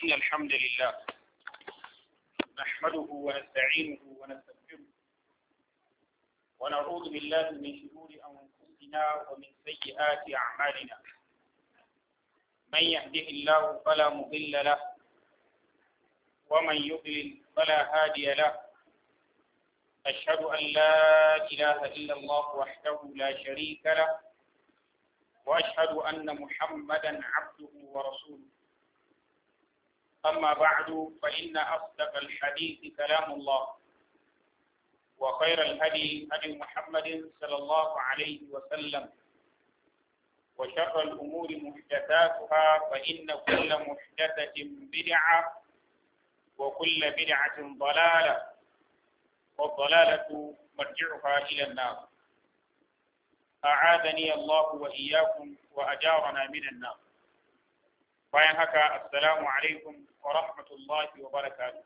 إن الحمد لله نحمده ونستعينه ونستغفره ونعوذ بالله من شرور أنفسنا ومن سيئات أعمالنا من يهده الله فلا مضل له ومن يضلل فلا هادي له أشهد أن لا إله إلا الله وحده لا شريك له وأشهد أن محمدا عبده ورسوله أما بعد فإن أصدق الحديث كلام الله وخير الهدي هدي محمد صلى الله عليه وسلم وشر الأمور محدثاتها فإن كل محدثة بدعة وكل بدعة ضلالة والضلالة مرجعها إلى النار أعاذني الله وإياكم وأجارنا من النار bayan haka assalamu alaikum wa rahmatullahi wa barakatuh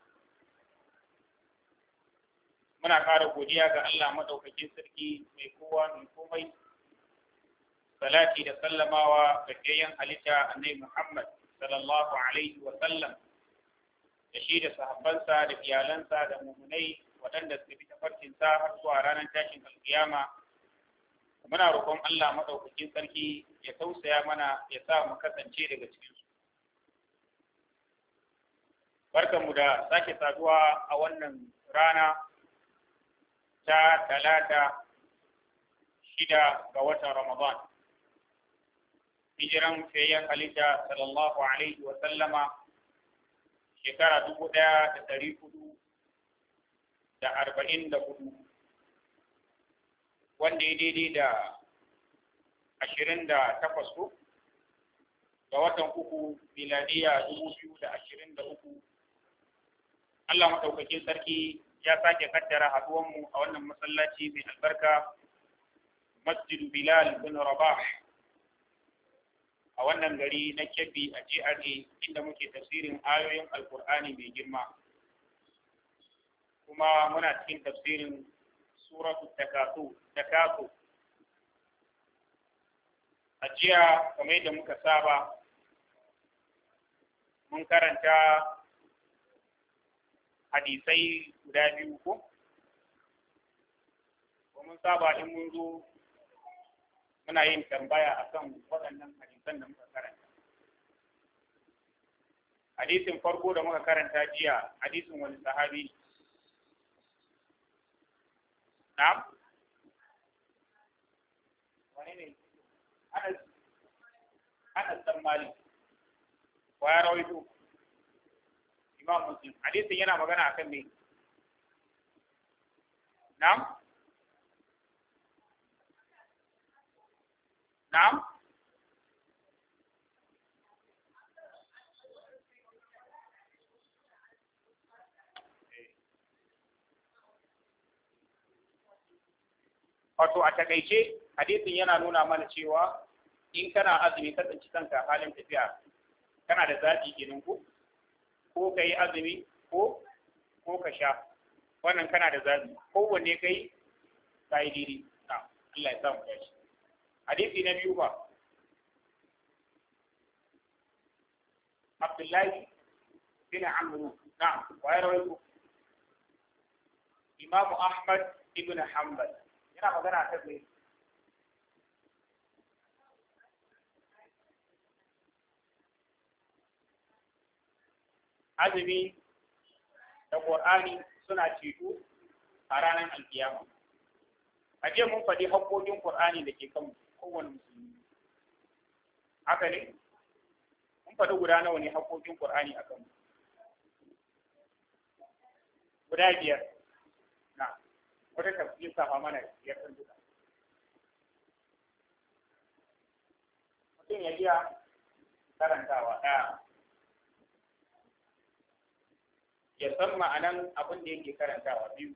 muna ƙara godiya ga Allah maɗaukakin sarki mai kowa mai komai salati da sallamawa ga kayan halitta annai Muhammad sallallahu alaihi wa sallam da shi da sahabbansa da iyalansa da mumunai waɗanda suka bi tafarkinsa har zuwa ranar tashin alkiyama muna roƙon Allah maɗaukakin sarki ya tausaya mana ya sa mu kasance daga cikinsu barkanmu da sake saduwa a wannan rana ta talata shida ga watan Ramadan. Hijiran fayyan halitta sallallahu Alaihi wa sallama shekara dubu ɗaya da ɗari hudu da arba'in da hudu wanda ya daidai da ashirin da takwas ga watan uku miladiya dubu biyu da ashirin da uku Allah maɗaukakin sarki ya sake kaddara haɗuwanmu a wannan masallaci mai albarka Masjid Bilal bin Rabah a wannan gari na Kebbi a GRA inda muke tafsirin ayoyin Alkur'ani mai girma. Kuma muna cikin tafsirin suratu takasu takasu a jiya kamar yadda muka saba mun karanta hadisai guda biyu ko mun saba in mun zo muna yin tambaya akan waɗannan hadisan da muka karanta hadisin farko da muka karanta jiya hadisin wani sahabi na'am wani ne anas anas dan malik wa ya rawaito imam muslim hadisin yana magana akan me na'am na'am wato a takaice hadisin yana nuna mana cewa in kana azumi ka tsinci kanka halin tafiya kana da zaɓi kenan ko ko ka yi azumi ko ko ka sha wannan kana da zabi kowanne kai ka yi diri na Allah ya samu dashi hadisi na biyu ba Abdullahi bin Amr na wa ya rawaito Imam Ahmad ibn Hanbal yana magana ta me azumi da Qur'ani suna ceto a ranar alkiyama. A jiya mun faɗi haƙoƙin Qur'ani da ke kan kowane musulmi. Haka ne? Mun faɗi guda nawa ne haƙoƙin Qur'ani a kan Guda biyar. Na, wata tafsir safa mana biyar ɗin duka. Mutum ya iya karantawa ɗaya. ya san ma'anan abin da yake karantawa biyu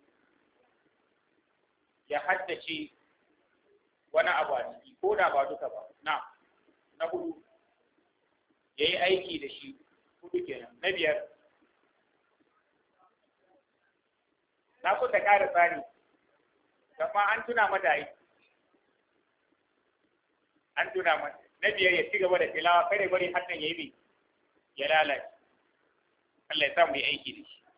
ya haddace wani abu a ciki ko da ba duka ba na na hudu ya yi aiki da shi hudu kenan na biyar na so ta ƙara tsari amma an tuna mata yi an tuna mata na biyar ya ci gaba da tilawa kare bari haddan ya yi ya lalace Allah ya sa mu yi aiki da shi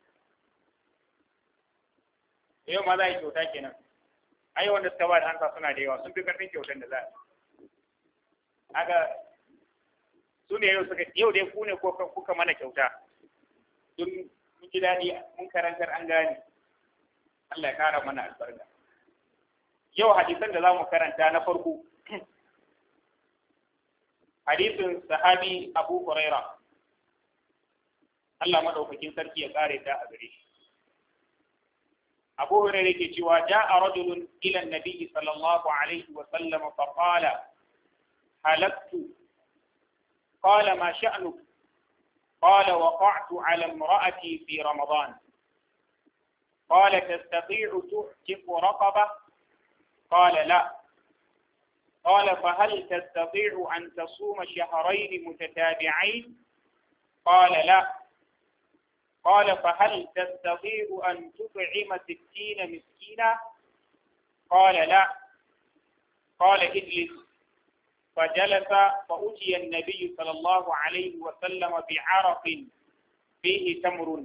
yau ma za a yi kyauta kenan ai wanda suka ba da hansa suna da yawa sun fi karfin kyautan da za a aga su ne yau suka yau dai ku ne ko kuka mana kyauta don mun ji daɗi mun karantar an gane Allah ya kara mana albarka yau hadisan da za mu karanta na farko hadisin sahabi Abu Huraira Allah madaukakin sarki ya kare ta a gare shi Abu Huraira yake cewa ja'a rajulun ila an-nabi sallallahu alaihi wa sallam fa qala halaktu qala ma sha'nuk قال وقعت على امرأتي في رمضان قال تستطيع تعتق رقبة قال لا قال فهل تستطيع أن تصوم شهرين متتابعين قال لا قال فهل تستطيع أن تطعم ستين مسكينا قال لا قال اجلس فجلس فأتي النبي صلى الله عليه وسلم بعرق فيه تمر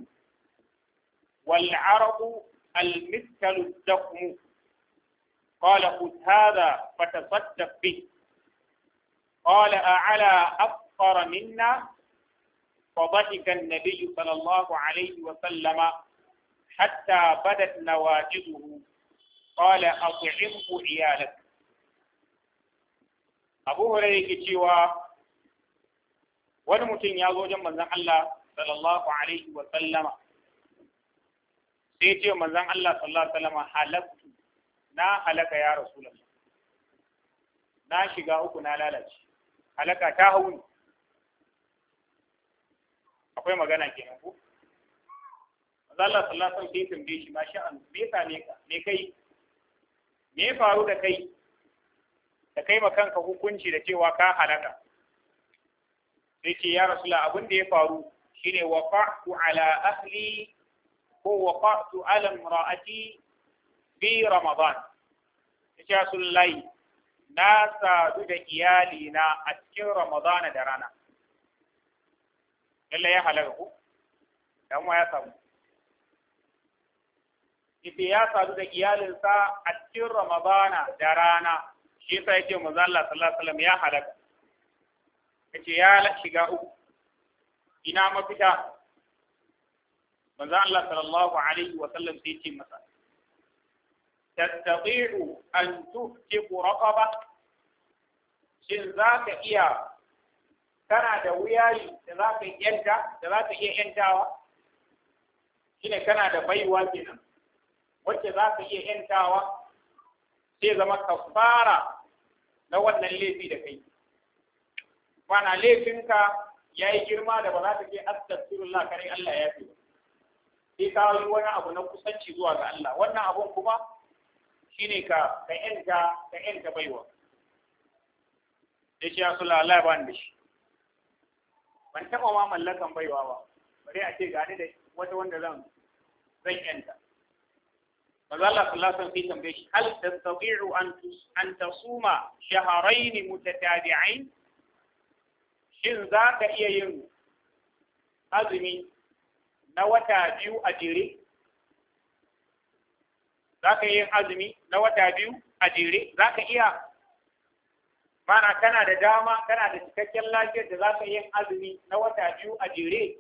والعرق المثل الدخم قال خذ هذا فتصدق به قال أعلى أفقر منا فضحك النبي صلى الله عليه وسلم حتى بدت نواجذه قال أطعمه عيالك أبو هريرة cewa wani mutum ya zo wajen manzon Allah sallallahu alaihi wa sallama sai ce manzon Allah sallallahu alaihi wa sallama halaktu na halaka ya rasulullah na shiga uku na lalace halaka ta hauni akwai magana kenan ko Allah sallallahu alaihi wasallam sai tambaye shi ma sha'an me yasa ne ka me kai me ya faru da kai da kai ma kanka hukunci da cewa ka halaka sai ce ya rasulullah abin da ya faru shine waqa'tu ala ahli ko waqa'tu ala imra'ati fi ramadan yace rasulullahi na sadu da iyali na a cikin ramadan da rana lalle ya halaka ku dan ya samu ita ya sadu da iyalinsa a cikin ramadana da rana shi yasa yace manzo Allah sallallahu alaihi wasallam ya halaka yace ya shiga uku ina mafita manzo Allah sallallahu alaihi wasallam sai ce masa tastati'u an tuhtiqu raqaba shin zaka iya kana da wuyayi da zaka yanta da zaka iya yantawa shine kana da baiwa kenan wacce za ka iya ‘yantawa sai zama kafara na wannan laifi da kai. Mana laifinka ya yi girma da ba za ta ke astagfirullah kare Allah ya fi sai ka yi wani abu na kusanci zuwa ga Allah wannan abun kuma shine ka ka ‘yanta ka ‘yanta baiwa. Da shi ya sula Allah ba da shi. Ban taɓa ma mallakan baiwa ba, bari a ce gani da wata wanda zan zan ‘yanta. manzo Allah sallallahu alaihi wasallam tambaye shi hal tastati'u an an tasuma shahrayn mutatabi'ain shin za ka iya yin azumi na wata biyu a jere za ka yin azumi na wata biyu a jere za ka iya mana kana da dama kana da cikakken lafiyar da za ka yin azumi na wata biyu a jere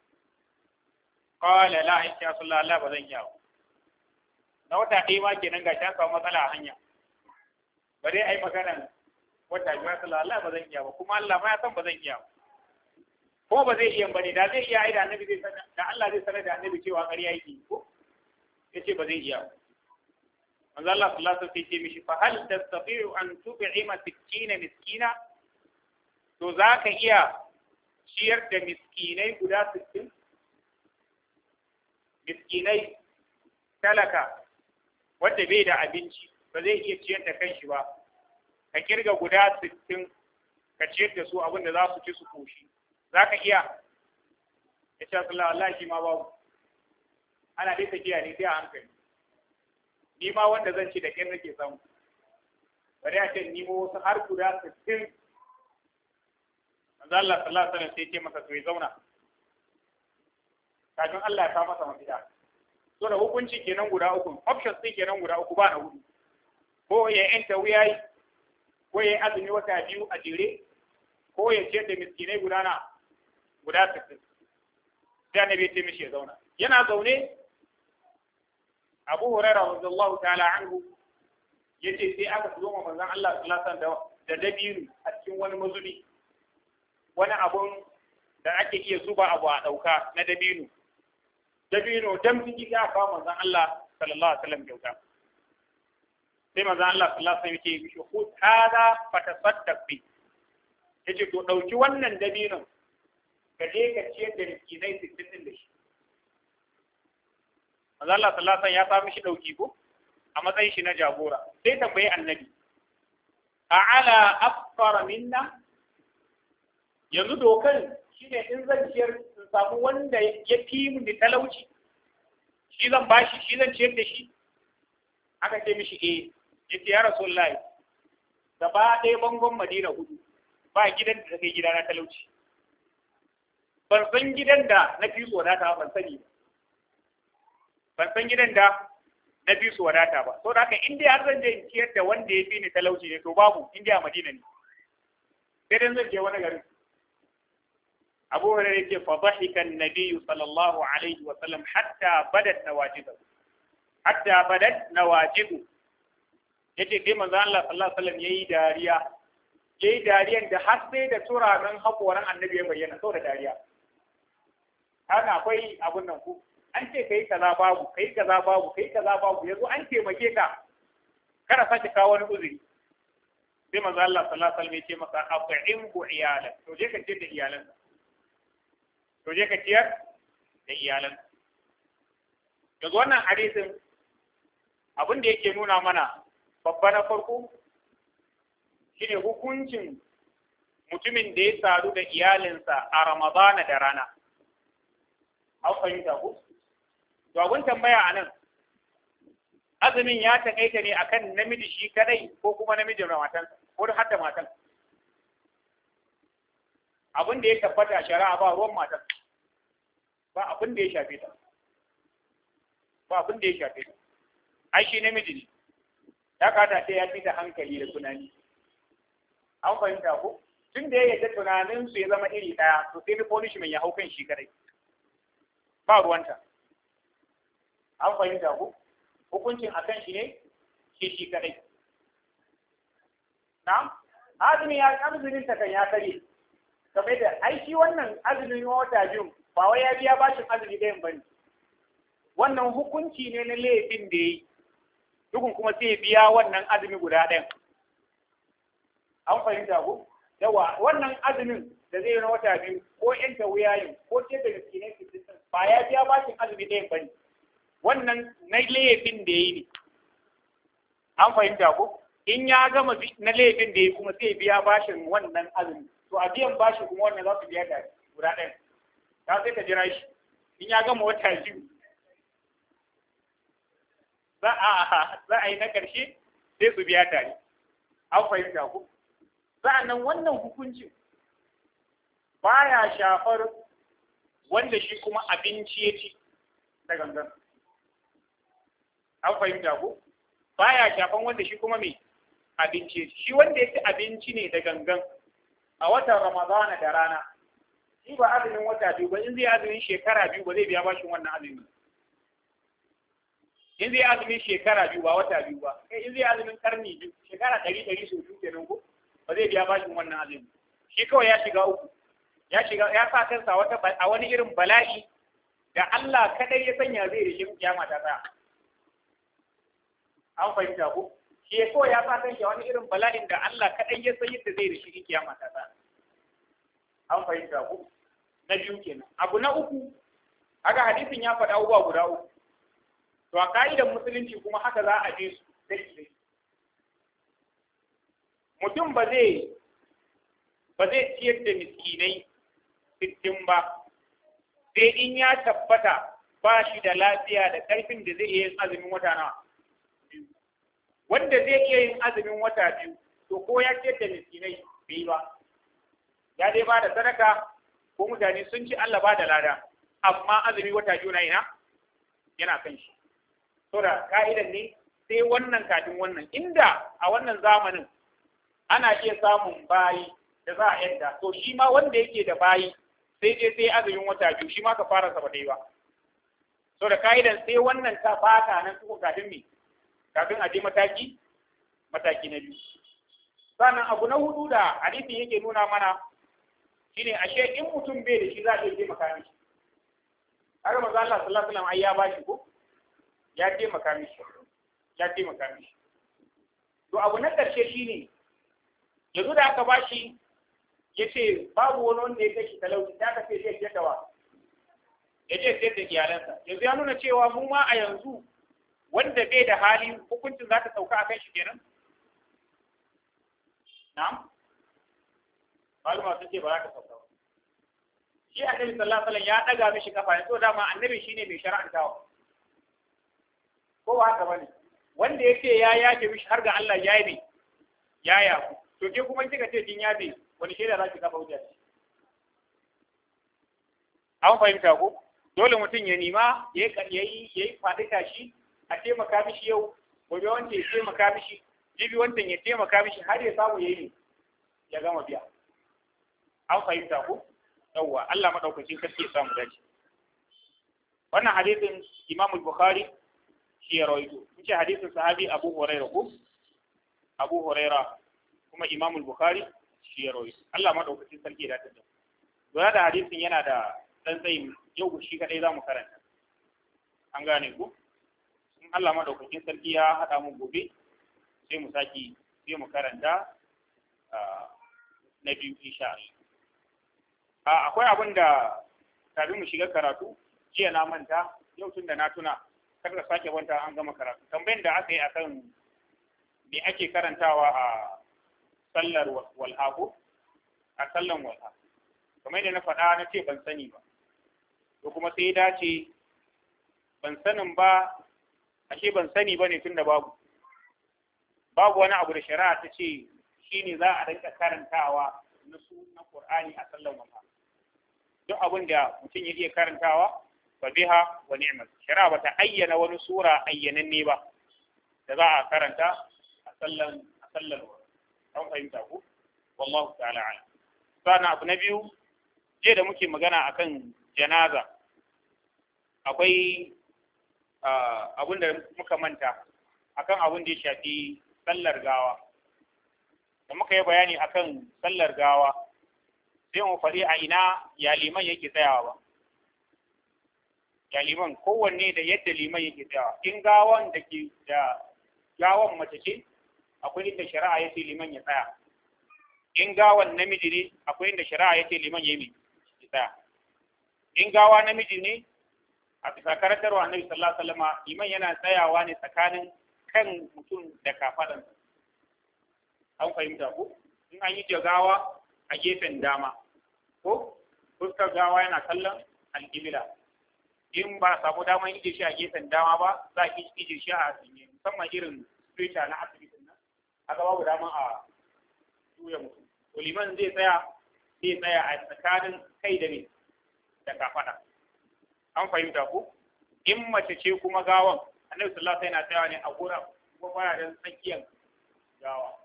qala la insha Allah ba zan iya na wata ɗaya ma kenan ga ta samu matsala a hanya ba dai ai maganan wata biyu ya sallah Allah ba zan iya ba kuma Allah ma ya san ba zan iya ba ko ba zai iya bane da zai iya ai da annabi zai sanar da Allah zai sanar da annabi cewa ƙarya yake ko yace ba zai iya ba manzo Allah sallallahu alaihi wasallam ce mishi fa hal tastati'u an tub'ima 60 miskina to zaka iya ciyar da miskinai guda 60 miskinai talaka wanda bai da abinci ba zai iya ciyar da kanshi ba ka kirga guda sittin ka ciyar da su abin da za su ci su koshi za ka iya ya ce Allah Allah shi ma babu ana dai tafiya ne sai a hankali ni ma wanda zan ci da kin nake samu bari a ce ni mo wasu har guda sittin manzo Allah sallallahu alaihi wasallam sai ce masa to ya zauna kafin Allah ya sa masa mafita so da hukunci kenan guda uku options din kenan guda uku ba na hudu ko ya yanta wuyayi ko ya azumi wata biyu a jere ko ya ciyar da miskinai guda na guda sittin sai annabi ya ce mishi ya zauna yana zaune Abu Hurairah radiyallahu ta'ala anhu yace sai aka zo ma manzon Allah sallallahu alaihi wasallam da dabino a cikin wani mazubi wani abun da ake iya zuba abu a dauka na dabino dabino dan fiki ga ba manzon Allah sallallahu alaihi wasallam kyauta sai manzon Allah sallallahu alaihi wasallam yake mishi khud hada fatasaddaq bi yace to dauki wannan dabinon ka je ka ciyar da miskinai 60 din da shi manzon Allah sallallahu alaihi wasallam ya sa mishi dauki ko a matsayin shi na jagora sai tambayi annabi a ala afkara minna yanzu dokan shi ne in zan ciyar in samu wanda ya fi mu da talauci shi zan bashi shi zan ciyar da shi aka ce mishi eh ya ce ya rasulullahi gaba ɗaya bangon madina hudu ba gidan da kai gida na talauci ban san gidan da na fi wadata ban sani ba ban san gidan da na fi su wadata ba so da haka in dai har zan je in ciyar da wanda ya fi ni talauci ne to babu in dai a Madina ne sai dan zan je wani garin Abu Hurairah yake fa dhahika an-nabiy sallallahu alaihi wa sallam hatta badat nawajibu hatta badat nawajibu yace dai manzo Allah sallallahu alaihi wa sallam yayi dariya yayi dariyan da har sai da turanan hakoran annabi ya bayyana saboda dariya haka akwai abun nan ku an ce kai kaza babu kai kaza babu kai kaza babu yanzu an taimake ka kada sake kawo wani uzuri sai manzo Allah sallallahu alaihi wasallam ya ce masa at'imhu iyalan to je ka ciyar da iyalan to je ka ciyar da iyalan yanzu wannan hadisin abin da yake nuna mana babba na farko shine hukuncin mutumin da ya sadu da iyalinsa a Ramadana da rana an fahimta ku To abun tambaya a nan, azumin ya taƙaita ne akan namiji shi kadai ko kuma namijin matan ko har da matan. Abin da ya tabbata shari'a ba ruwan matan, ba abin da ya shafe ta. Ba abin da ya shafe ta. Ai shi namiji ne, ya kata sai ya fi da hankali da tunani. An fahimta ko? Tun da ya yadda tunaninsu ya zama iri ɗaya, to sai ni punishment ya hau kan shi kadai. Ba ruwanta. an fahimta ku hukuncin a kan shi ne shi shi kadai na azumi ya azumin ta kan ya kare kamar da ai shi wannan azumin wata biyu ba wai ya biya bashin azumi ɗayan bane wannan hukunci ne na laifin da yi dukun kuma sai biya wannan azumi guda ɗayan an fahimta ku yawa wannan azumin da zai yi na wata biyu ko yanta wuyayin ko ce da miskinai fitin ba ya biya bashin azumi ɗayan bane wannan na laifin da ya yi ne an fahimta ko in ya gama na laifin da ya kuma sai biya bashin wannan azumi to a biyan bashi kuma wannan za su biya da guda ɗaya ta sai ka jira shi in ya gama wata biyu za a za a yi na ƙarshe sai su biya tare an fahimta ko sa'annan wannan hukuncin baya shafar wanda shi kuma abinci ya ci da gangan an fahimta ko baya shafan wanda shi kuma mai abinci shi wanda ya ci abinci ne da gangan a watan ramadana da rana shi ba azumin wata biyu ba in zai azumin shekara biyu ba zai biya bashin wannan azumi in zai azumin shekara biyu ba wata biyu ba kai in zai azumin karni biyu shekara ɗari ɗari sau biyu kenan ko ba zai biya bashin wannan azumi shi kawai ya shiga uku ya shiga ya sa kansa wata a wani irin bala'i da Allah kadai ya sanya zai rishin kiyama ta tsaya an fahimta ko shi ya kawai ya sa kansa wani irin bala'in da Allah kadai ya san yadda zai rishin kiyama ta tsaya an fahimta ko na biyu kenan abu na uku haka hadisin ya faɗa abubuwa guda uku to a ka'idar musulunci kuma haka za a je su dai mutum ba zai ba zai ciyar da miskinai sittin ba sai in ya tabbata ba shi da lafiya da ƙarfin da zai iya yin azumin wata na wanda zai iya yin azumin wata biyu to ko ya ciyar da miskinai bai ba ya dai ba da sadaka ko mutane sun ci Allah ba da lada amma azumi wata biyu na ina yana kan shi saboda ka'idan ne sai wannan kafin wannan inda a wannan zamanin ana iya samun bayi da za a yadda to shi ma wanda yake da bayi sai dai sai azumin wata biyu shi ma ka fara saba dai ba so da ka'idan sai wannan ta fata nan kuma kafin me kafin a je mataki mataki na biyu sannan abu na hudu da hadisin yake nuna mana shine ashe in mutum bai da shi za a iya taimaka mishi har manzo Allah sallallahu alaihi wasallam ai ya bashi ko ya taimaka mishi ya taimaka mishi to abu na karshe shine yanzu da aka bashi ya ce babu wani wanda ya kashi talauci ta kace zai ce dawa ya ce sai da iyalansa yanzu ya nuna cewa mu ma a yanzu wanda bai da hali hukuncin za ta sauka a kan shi kenan na'am maluma sun ce ba za ta sauka ba shi annabi sallallahu alaihi wasallam ya daga mishi kafa ne to dama annabi shine mai shar'antawa ko ba haka bane wanda yake ya yafe mishi har ga Allah ya yi ya yafu to ke kuma kika ce kin yafe wani shaida za ki kafa hujja an fahimta ko dole mutum ya nima ya yi ya yi faɗi tashi a taimaka mishi yau gobe wanda ya taimaka mishi jibi wancan ya taimaka mishi har ya samu ya yi ya gama biya an fahimta ko yawwa Allah madaukakin sarki ya samu dace wannan hadisin Imam Bukhari shi ya rawaito ce hadisin sahabi Abu Hurairah ko Abu Hurairah kuma Imam Bukhari shi ya rawaito Allah madaukakin sarki ya dace da lura da hadisin yana da dan tsayi yau shi kadai zamu karanta an gane ku in Allah madaukakin sarki ya hada mu gobe sai mu saki sai mu karanta na biyu insha Allah akwai abin da kafin mu shiga karatu jiya na manta yau tun da na tuna kar da sake wanta an gama karatu tambayin da aka yi akan me ake karantawa a sallar walhaku a sallan walha kamar yadda na faɗa na ce ban sani ba to kuma sai dace ban sanin ba ashe ban sani ba ne tun da babu babu wani abu da shari'a ta ce shi ne za a rinka karantawa na su na Qur'ani a sallan walha duk abin da mutum ya iya karantawa fa biha wa ni'mat shari'a bata ayyana wani sura ayyananne ba da za a karanta a sallan a sallan an fahimta ku wallahu ta'ala alam sana abu na biyu je da muke magana akan janaza akwai abin da muka manta akan abin da ya shafi sallar gawa da muka yi bayani akan sallar gawa sai mu faɗi a ina ya liman yake tsayawa ba ya liman kowanne da yadda liman yake tsayawa in gawan da ke da gawan mace ce akwai inda shari'a ya ce liman ya tsaya in gawan namiji ne akwai inda shari'a ya ce liman ya yi ya tsaya in gawa namiji ne a bisa karantarwa annabi sallallahu alaihi wasallam liman yana tsayawa ne tsakanin kan mutum da kafadan an fahimta ko in an yi jagawa a gefen dama ko fuskar gawa yana kallon alƙibla in ba a samu damar ije shi a gefen dama ba za a ije shi a tsinye musamman irin spirita na asibitin nan haka babu damar a juya mutum to liman zai tsaya zai tsaya a tsakanin kai da ne da kafada an fahimta ko in mace ce kuma gawan annabi sallallahu alaihi wasallam yana tsayawa ne a gura kuma baya da tsakiyar gawa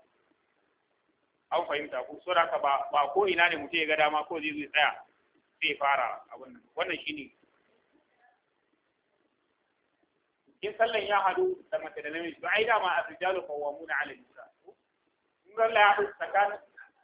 an fahimta ko so haka ba ba ko ina ne mutum ya ga dama ko zai zai tsaya zai fara abin nan wannan shine in sallan ya hadu da mace da namiji to ai dama a rijalu qawwamuna 'ala nisa in ga Allah ya hadu tsakanin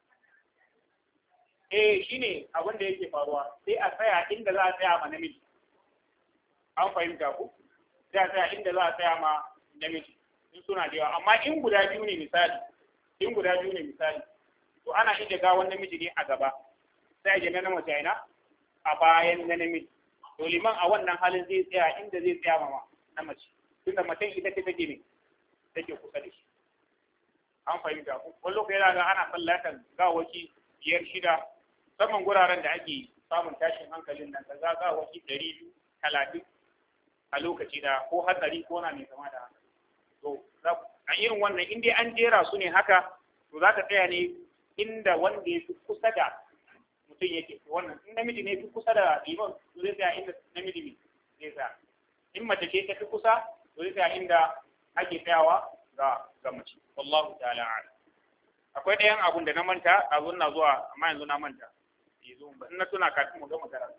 eh shine abin da yake faruwa sai a tsaya inda za a tsaya ma namiji an fahimta ku sai a tsaya inda za a tsaya ma namiji in suna da yawa amma in guda biyu ne misali in guda biyu ne misali to ana iya gawan namiji ne a gaba sai a jana na mace ina a bayan na namiji to liman a wannan halin zai tsaya inda zai tsaya ma na mace tunda macen ita ce take ne take kusa da shi an fahimta ku wani lokaci yana ga ana sallatan gawaki biyar shida musamman guraren da ake samun tashin hankalin nan kaza gawaki ɗari biyu talatin a lokaci da ko hatsari ko na mai kama da haka to a irin wannan in dai an jera su ne haka to za ta tsaya ne inda wanda ya fi kusa da mutum yake wannan in namiji ne fi kusa da liman to zai tsaya inda namiji ne zai tsaya in mace ce ta fi kusa to zai tsaya inda ake tsayawa ga ga mace wallahu ta'ala a'lam akwai ɗayan abun da na manta abun na zuwa amma yanzu na manta yanzu ba in na tuna kafin mu gama karatu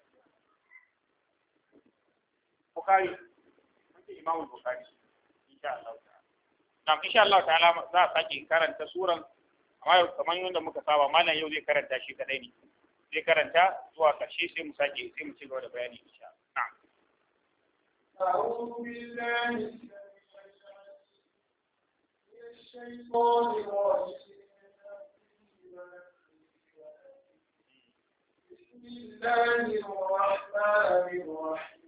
Bukhari mun ce Imam Bukhari insha Allah ta'ala Nam insha Allah ta'ala za a sake karanta suran amma kamar yadda muka saba malam yau zai karanta shi kadai ne zai karanta zuwa karshe sai mu sake sai mu ci gaba da bayani insha Allah أعوذ بالله من الشيطان الرجيم بسم الله الرحمن الرحيم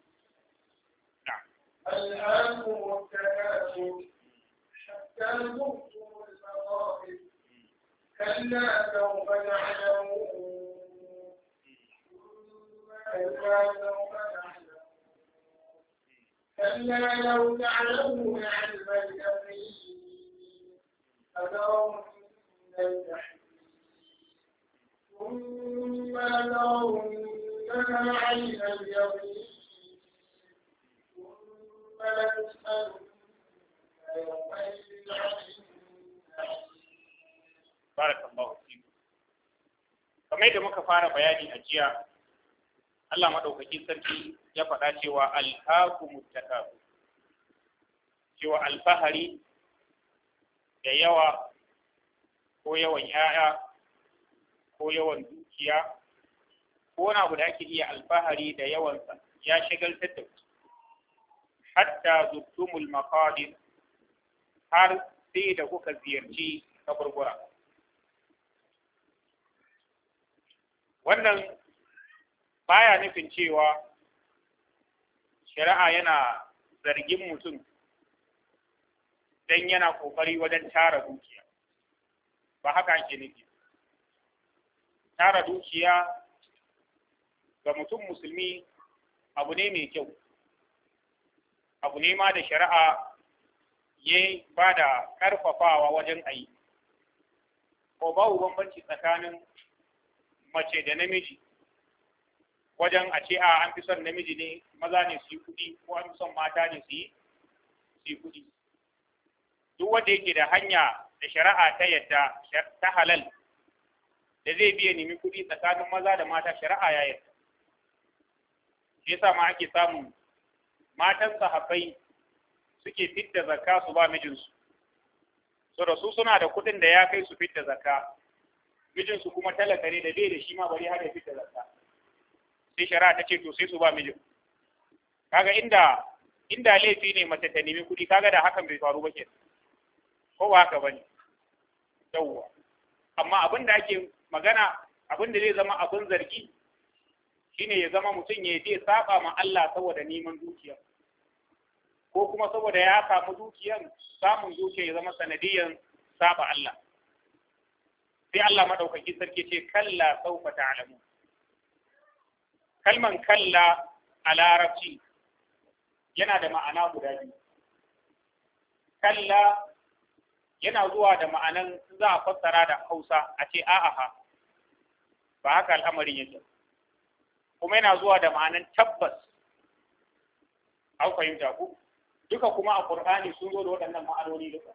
ألهاكم التكاثر حتى زرتم المقابر كلا سوف تعلمون ثم كلا سوف تعلمون كلا لو تعلمون علم اليقين فلرون الجحيم ثم لترونها عين اليقين ثم لتسألن يومئذ عن النعيم barakallahu fiku kamar yadda muka fara bayani a jiya Allah madaukakin sarki ya faɗa cewa alhaakumut takasur cewa alfahari da yawa ko yawan ‘ya'ya ko yawan dukiya ko wani abu da ake iya alfahari da yawansa ya shagaltar da ku hatta zuttumul maqadir har sai da kuka ziyarci kaburbura wannan baya nufin cewa shari'a yana zargin mutum dan yana kokari wajen tara dukiya ba haka ake nufi tara dukiya ga mutum musulmi abu ne mai kyau abu ne ma da shari'a ya ba da ƙarfafawa wajen ayi ko babu bambanci tsakanin mace da namiji wajen a ce a an fi son namiji ne maza ne su yi kuɗi ko an fi son mata ne su yi su yi kuɗi duk wanda yake da hanya da shari'a ta yadda ta halal da zai biya nemi kuɗi tsakanin maza da mata shari'a ya yadda shi yasa ma ake samun matan sahabbai suke fidda zakka su ba mijinsu so da su suna da kuɗin da ya kai su fidda zakka mijinsu kuma talaka ne da bai da shi ma bari har ya fidda zakka sai shari'a ta ce to sai su ba mijin kaga inda inda laifi ne mace ta nemi kuɗi kaga da hakan bai faru ba ke ko ba haka bane yawwa amma abin da ake magana abin da zai zama abin zargi shine ya zama mutum ya je saba ma Allah saboda neman dukiya ko kuma saboda ya samu dukiyan samun dukiya ya zama sanadiyan saba Allah sai Allah madaukaki sarki ce kalla saufa ta'lamu kalman kalla a larabci yana da ma'ana guda biyu kalla yana zuwa da ma'anan za a fassara da Hausa a ce a'aha ba haka al'amarin yake kuma yana zuwa da ma'anan tabbas an fahimta ku duka kuma a Qur'ani sun zo da waɗannan ma'anoni duka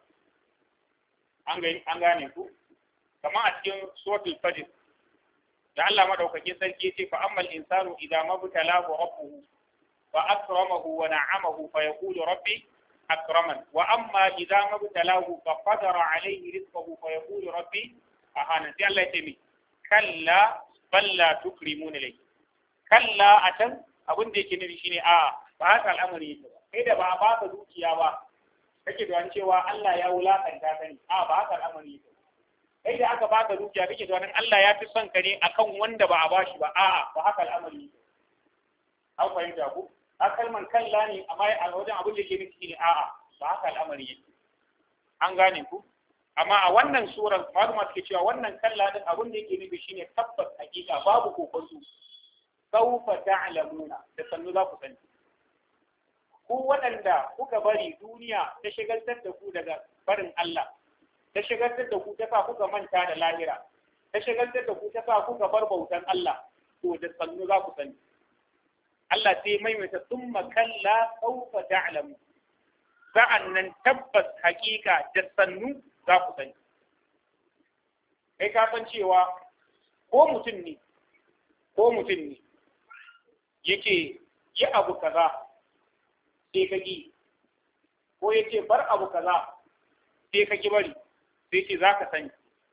an gane ku kamar a cikin suratul fajr da Allah madaukakin sarki yace fa ammal insanu idza mabtalahu rabbuhu fa akramahu wa na'amahu fa yaqulu rabbi akraman wa amma idza mabtalahu fa qadara alayhi rizqahu fa yaqulu rabbi ahana sai Allah yace mi kalla bal la tukrimuna lay kalla atan abin da yake nufi shine a ba haka al'amari yake ba kai da ba a baka dukiya ba kake da cewa Allah ya wulakanta ka ne a ba haka al'amari yake kai da aka baka dukiya kake da Allah ya fi son ka ne akan wanda ba a bashi ba a'a ba haka al'amari yake an fahimta ku a kalman kalla ne amma a wajen abin da ke nufi ne a'a ba haka al'amari yake an gane ku amma a wannan suran maluma suke cewa wannan kalla din abin da yake nufi shine tabbas hakika babu kokonto sawfa ta'lamuna da sannu za ku sani ku waɗanda kuka bari duniya ta shigaltar da ku daga barin Allah ta shigaltar da ku ta sa kuka manta da lahira ta shagaltar da ku ta sa kuka bar bautan Allah to da sannu za ku sani Allah sai maimaita summa kalla sawfa ta'lamu sa'an nan tabbas hakika da sannu za ku sani kai ka san cewa ko mutum ne ko mutum ne yake yi abu kaza sai ka ki ko yace bar abu kaza sai ka ki bari sai ce za ka sani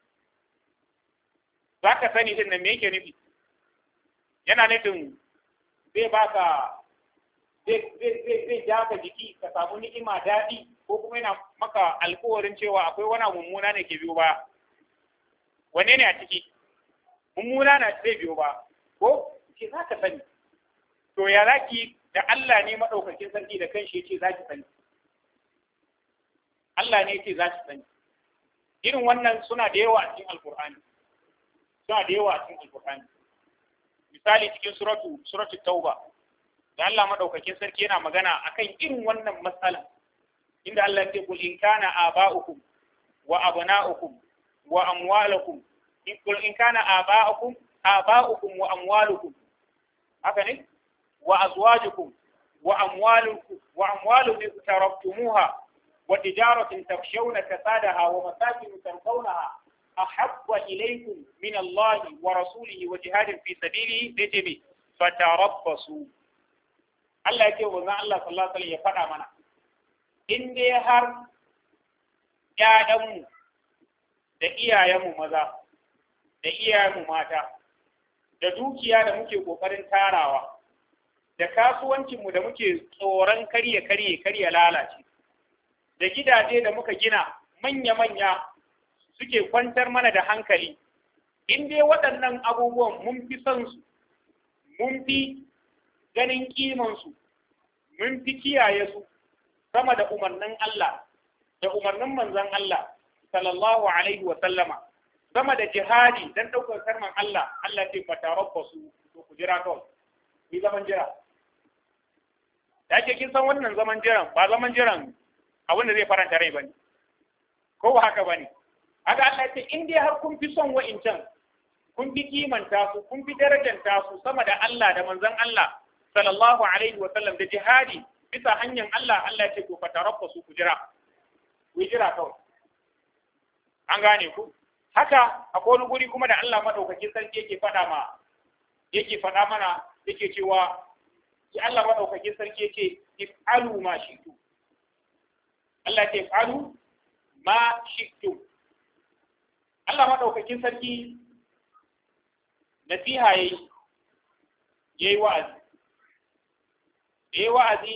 za ka sani din nan me yake nufi yana nufin zai baka zai ja ka jiki ka samu ni'ima daɗi ko kuma yana maka alkawarin cewa akwai wani mummuna ne ke biyo ba wanne ne a ciki mummuna na zai biyo ba ko ce za ka sani to ya zaki da Allah ne maɗaukakin sarki da kanshi ya ce za ki sani Allah ne ya ce za ki sani irin wannan suna da yawa a cikin alkur'ani suna da yawa a cikin alkur'ani misali cikin suratu suratu tauba da Allah madaukakin sarki yana magana akan irin wannan matsalan inda Allah ya ce kul in kana aba'ukum wa abna'ukum wa amwalukum in kul in kana aba'ukum aba'ukum wa amwalukum haka ne wa azwajukum wa amwalukum wa amwalukum taraktumuha wa tijaratin takshawna kasadaha wa masakin tardawnaha أحب إليكم من الله ورسوله وجهاد في سبيله تجبي فتربصوا Allah ya ce wa zan Allah sallallahu alaihi ya faɗa mana in dai har ƴaƴanmu da iyayenmu maza da iyayenmu mata da dukiya da muke ƙoƙarin tarawa da kasuwancinmu da muke tsoron karye karye karye lalace da gidaje da muka gina manya-manya suke kwantar mana da hankali in dai waɗannan abubuwan mun fi son su mun fi ganin kimansu mun fi kiyaye su sama da umarnin Allah da umarnin manzon Allah sallallahu alaihi wa sallama sama da jihadi dan ɗaukar karman Allah Allah ce fatarabbasu to ku jira kawai ni zaman jira da ke kin san wannan zaman jiran ba zaman jiran abin da zai faranta rai bane ko ba haka bane haka Allah ya ce in dai har kun fi son wa'incan kun fi kimanta su kun fi darajanta su sama da Allah da manzon Allah sallallahu alaihi wa sallam da jihadi bisa hanyar Allah Allah ya ce ku fatarabba su ku jira ku jira kawai an gane ku haka akwai wani guri kuma da Allah madaukakin sarki yake faɗa ma yake faɗa mana yake cewa ya Allah madaukakin sarki yake if'alu ma shi'tu Allah ya ce if'alu ma shi'tu Allah maɗaukakin sarki nasiha ya yi ya yi wa'azi da ya wa'azi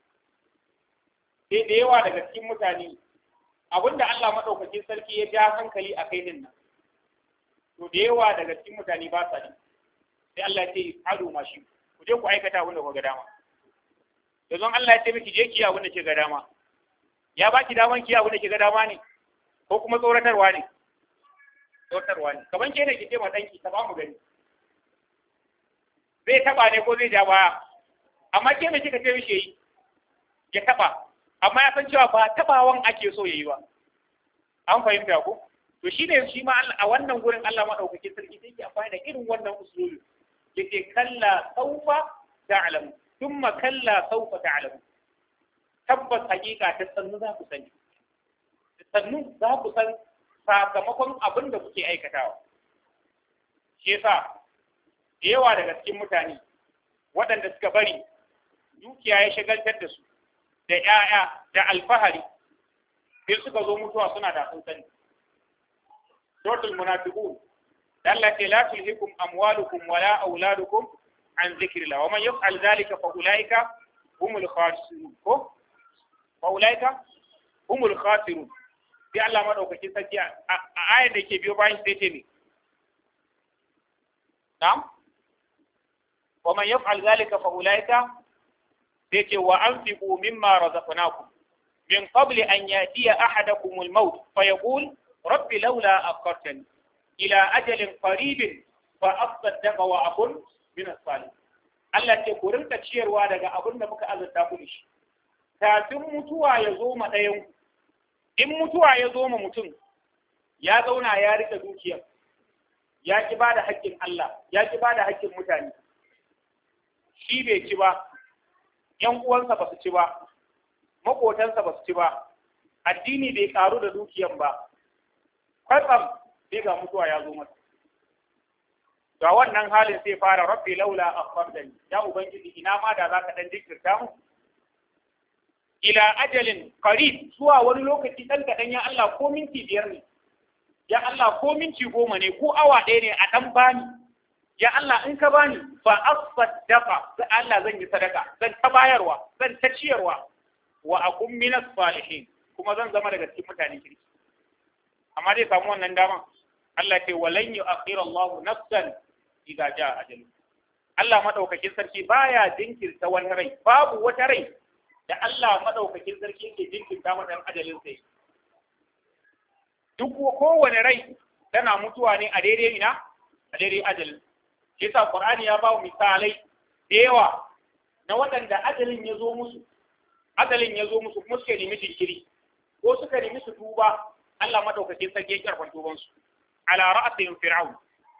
sai da yawa daga cikin mutane abinda Allah maɗaukakin sarki ya ja hankali a kai nan to da yawa daga cikin mutane ba sa ne sai Allah ya ce ado ma shi ku je ku aikata abin da ku ga dama yanzu Allah ya ce miki je ki abin da ke ga dama ya baki daman ki abin da ke ga dama ne ko kuma tsoratarwa ne tsoratarwa ne kaman ke ne ki ce ma danki ta ba mu gani zai taba ne ko zai ja baya amma ke me kika ce mishi yi ya taba amma ya san cewa ba tabawan ake so yayi ba an fahimta ko to shine shi ma a wannan gurin Allah madaukakin sarki sai ke amfani da irin wannan usulubi yake kalla saufa ta'lamu thumma kalla saufa ta'lamu tabbas hakika ta sannu za ku sani sannu za ku san sakamakon abin da kuke aikatawa shi yasa da yawa daga cikin mutane waɗanda suka bari dukiya ya shagaltar da su da ‘ya'ya da alfahari sai suka zo mutuwa suna da sun sani. Suratul munafiqun da Allah ce la tulhikum amwalukum wala auladukum an zikrillah wa man yaf'al dhalika fa ulaika humul khasirun ko fa ulaika humul khasirun sai Allah madaukaki sarki a ayar da ke biyo bayan sai ce ne na'am wa man yaf'al dhalika fa ulaika sai ce wa anfiqu mimma razaqnakum min qabli an yatiya ahadakum al-maut fa yaqul rabbi laula akhartani ila ajalin qaribin fa asaddaqa wa akun min as-salih Allah ce ku rinka ciyarwa daga abin da muka azurta ku shi kafin mutuwa ya zo ma ɗayan in mutuwa ya zo ma mutum ya zauna ya rika dukiyar ya ki ba da haƙƙin Allah ya ki ba da haƙƙin mutane shi bai ci ba ‘yan uwansa ba su ci ba maƙotansa ba su ci ba addini bai ƙaru da dukiyan ba kwatsam sai ga mutuwa ya zo masa ga wannan halin sai fara rabbi laula akhartani ya ubangiji ina ma da zaka dan jinkirta mu ila ajalin qarib zuwa wani lokaci dan kadan ya Allah ko minti biyar ne ya Allah ko minti goma ne ko awa ɗaya ne a dan bani ya Allah in ka bani fa asaddaqa sai Allah zan yi sadaka zan ta bayarwa zan ta ciyarwa wa akum minas salihin kuma zan zama daga cikin mutane kirki amma zai samu wannan dama Allah ce walan yu'akhir Allah nafsan idza jaa ajalu Allah madaukakin sarki baya jinkirta wani rai babu wata rai da Allah madaukakin sarki yake jinkirta mata ajalin sai duk kowane rai tana mutuwa ne a daidai ina a daidai ajalin yasa Qur'ani ya ba misalai da yawa na waɗanda ajalin ya zo musu ajalin ya zo musu kuma suka nemi jinkiri ko suka nemi su tuba Allah madaukakin sarki ya karɓar tubansu ala ra'asihim fir'aun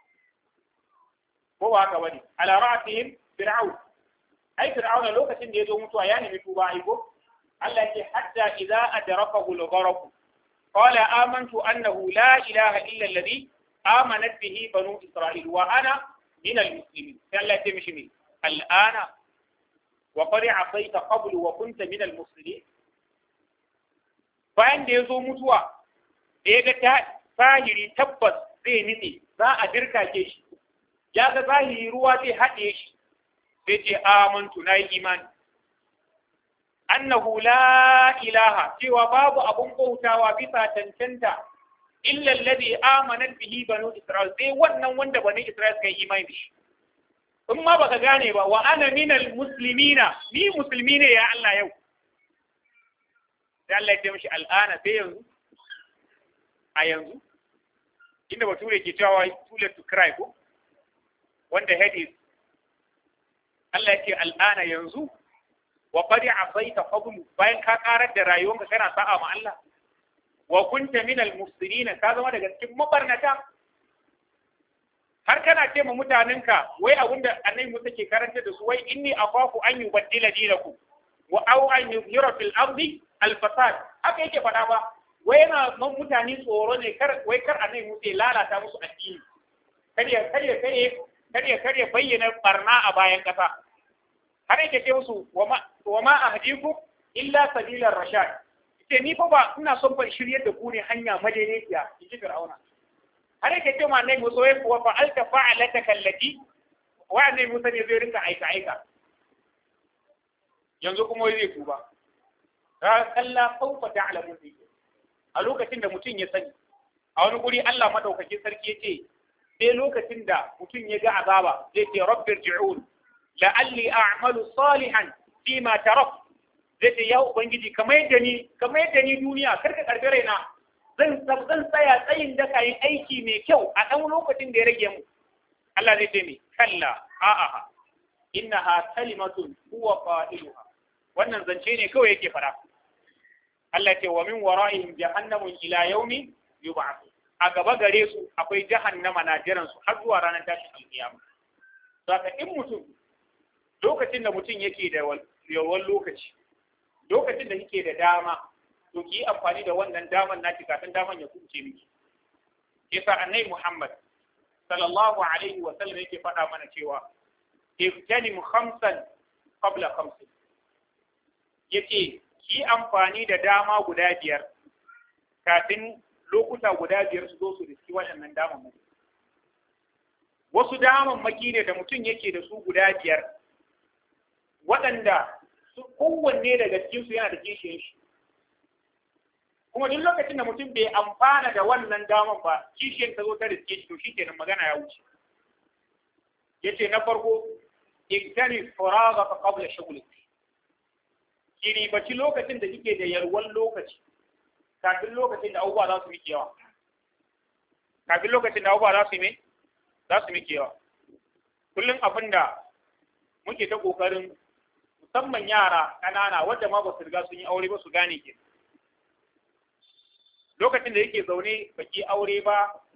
ko ba haka bane ala ra'asihim fir'aun ai fir'aun lokacin da ya zo mutuwa ya nemi tuba ai ko Allah ya ce hatta idza adrakahu al-gharq qala amantu annahu la ilaha illa alladhi amanat bihi banu isra'il wa ana min al-muslimin sai Allah ya ce mishi me al'ana wa qad asayta qablu wa kunta min al-muslimin bayan da ya zo mutuwa da ya ga zahiri tabbas zai nitse za a dirkake shi ya ga zahiri ruwa zai haɗe shi sai ce amantu na yi imani annahu la ilaha cewa babu abun bautawa bisa cancanta illa alladhi amanat bihi banu isra'il sai wannan wanda bani isra'il suka yi imani da shi in ma baka gane ba wa ana minal muslimina ni musulmi ne ya Allah yau sai Allah ya ce mishi al'ana sai yanzu a yanzu inda bature ke cewa too late to cry ko wanda head is Allah ya ce al'ana yanzu wa qad asaita qablu bayan ka karar da rayuwanka kana sa'a ma Allah wa kunta min al-mufsidin ka zama daga cikin mabarnata har kana ce ma mutanenka wai abinda annabi Musa ke karanta da su wai inni akhafu an yubaddila dinakum wa aw an yuzhira fil ardi al-fasad haka yake faɗa ba wai yana man mutane tsoro ne kar wai kar annabi Musa ya lalata musu addini kar ya kar ya kar kar ya kar ya bayyana barna a bayan kasa har yake ce musu wa ma ahdiku illa sabilar rashad ce ni fa ba ina son ban shiryar da ku ne hanya madaidaiciya in ji fir'auna har yake ce ma annabi Musa wai wa fa'alta fa'alata kallati wa annabi Musa ne zai rinka aika aika yanzu kuma wai zai tuba ra kalla sawfa ta'lamun a lokacin da mutum ya sani a wani guri Allah madaukakin sarki ya ce sai lokacin da mutum ya ga azaba zai ce rabbir ji'un la'alli a'malu salihan fi ma tarak zai ce ya ubangiji kamar yadda ni kamar yadda ni duniya kar ka karbi raina zan zan tsaya tsayin daka yin aiki mai kyau a ɗan lokacin da ya rage mu Allah zai ce mi kalla a'a innaha kalimatun huwa qailuha wannan zance ne kawai yake fara Allah ce wa min wara'ihim jahannamun ila yaumi yub'ath a gaba gare su akwai jahannama na jiran su har zuwa ranar tashin alkiyama saka in mutum lokacin da mutum yake da yawan lokaci lokacin da yake da dama to ki yi amfani da wannan daman naki kafin daman ya kuce miki yasa annabi Muhammad sallallahu alaihi wa sallam yake faɗa mana cewa iftanim khamsan qabla khamsin yace yi amfani da dama guda biyar kafin lokuta guda biyar su zo su riski waɗannan damammaki. Wasu damammaki ne da mutum yake da su guda biyar, waɗanda su kowanne daga cikinsu yana da kishiyan shi. Kuma duk lokacin da mutum bai amfana da wannan daman ba, kishiyan ta zo ta riske shi to shi kenan magana ya wuce. Yace na farko, igtani faraga ka qabla shughlik. ki ribaci lokacin da kike da yarwan lokaci kafin lokacin da abubuwa za su miki yawa kafin lokacin da abubuwa za su yi za su miki yawa kullum abin da muke ta kokarin musamman yara ƙanana wadda ma ba su riga sun yi aure ba su gane ke lokacin da yake zaune baki aure ba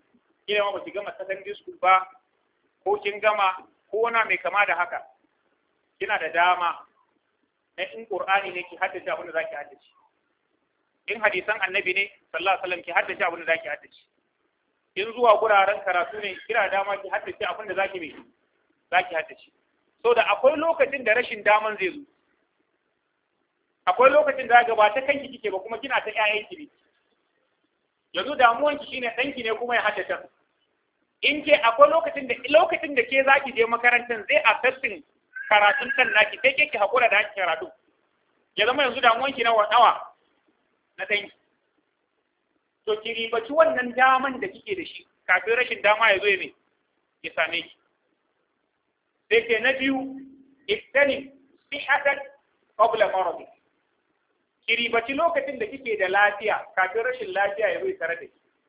kila ma ba ki gama secondary school ba ko kin gama ko na mai kama da haka kina da dama na in qur'ani ne ki haddace abin da zaki haddace in hadisan annabi ne sallallahu alaihi wasallam ki haddace abin da zaki haddace in zuwa guraren karatu ne kira dama ki haddace abin da zaki mai zaki haddace so da akwai lokacin da rashin daman zai zo akwai lokacin da ga ba ta kanki kike ba kuma kina ta ƴaƴan ki ne yanzu damuwan ki shine danki ne kuma ya haddace in ke akwai lokacin da lokacin da ke zaki je makarantar zai affecting karatun kan naki sai ke ki hakura da haki karatu ya zama yanzu damuwan ki nawa nawa na danki to ki ribaci wannan daman da kike da shi kafin rashin dama ya zo ya me ya same ki sai ke na biyu iftani sihatan qabla maradi ki ribaci lokacin da kike da lafiya kafin rashin lafiya ya zo ya tare da ki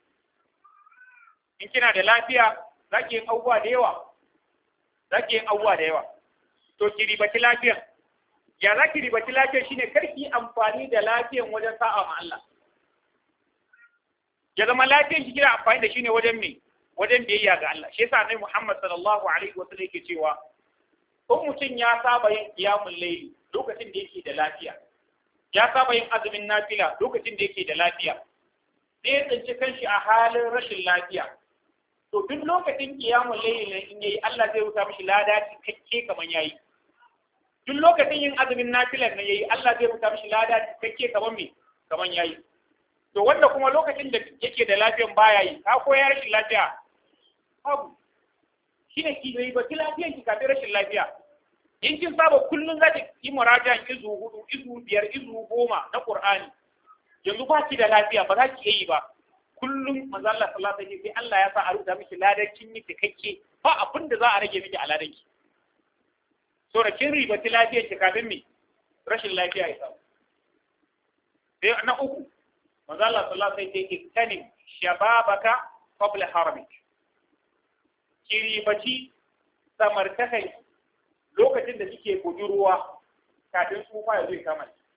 in kina da lafiya za ki yin abubuwa da yawa za ki yin abubuwa da yawa to ki ribaci lafiyan ya za ki ribaci lafiyan shine kar ki amfani da lafiyan wajen sa'a ma Allah ya zama lafiyan ki kina amfani da shi ne wajen me wajen biyayya ga Allah shi yasa Annabi Muhammad sallallahu alaihi wasallam yake cewa ko mutum ya saba yin qiyamul layli lokacin da yake da lafiya ya saba yin azumin nafila lokacin da yake da lafiya sai ya tsinci kanshi a halin rashin lafiya to duk lokacin qiyamul layli ne in yayi Allah zai rubuta mishi lada cikakke kaman yayi duk lokacin yin azumin nafilan ne yayi Allah zai rubuta mishi lada cikakke kaman me kaman yayi to wanda kuma lokacin da yake da lafiyan baya yi ka ko ya rashin lafiya babu shine ki yi ba ki lafiyan ki kafin rashin lafiya in kin saba kullun za ki yi murajan izu hudu izu biyar izu goma na qur'ani yanzu ba ki da lafiya ba za ki yi ba kullum manzo Allah sallallahu alaihi wasallam sai Allah ya sa a rubuta miki ladan kin yi cikakke ba abin da za a rage miki a ladan ki so da kin riba ti lafiyar ki kafin mi rashin lafiya ya samu sai na uku manzo Allah sallallahu alaihi wasallam sai iktanim shababaka qabla haramik ki ribaci samartakai lokacin da kike budurwa kafin tsufa ya zo ya kama ki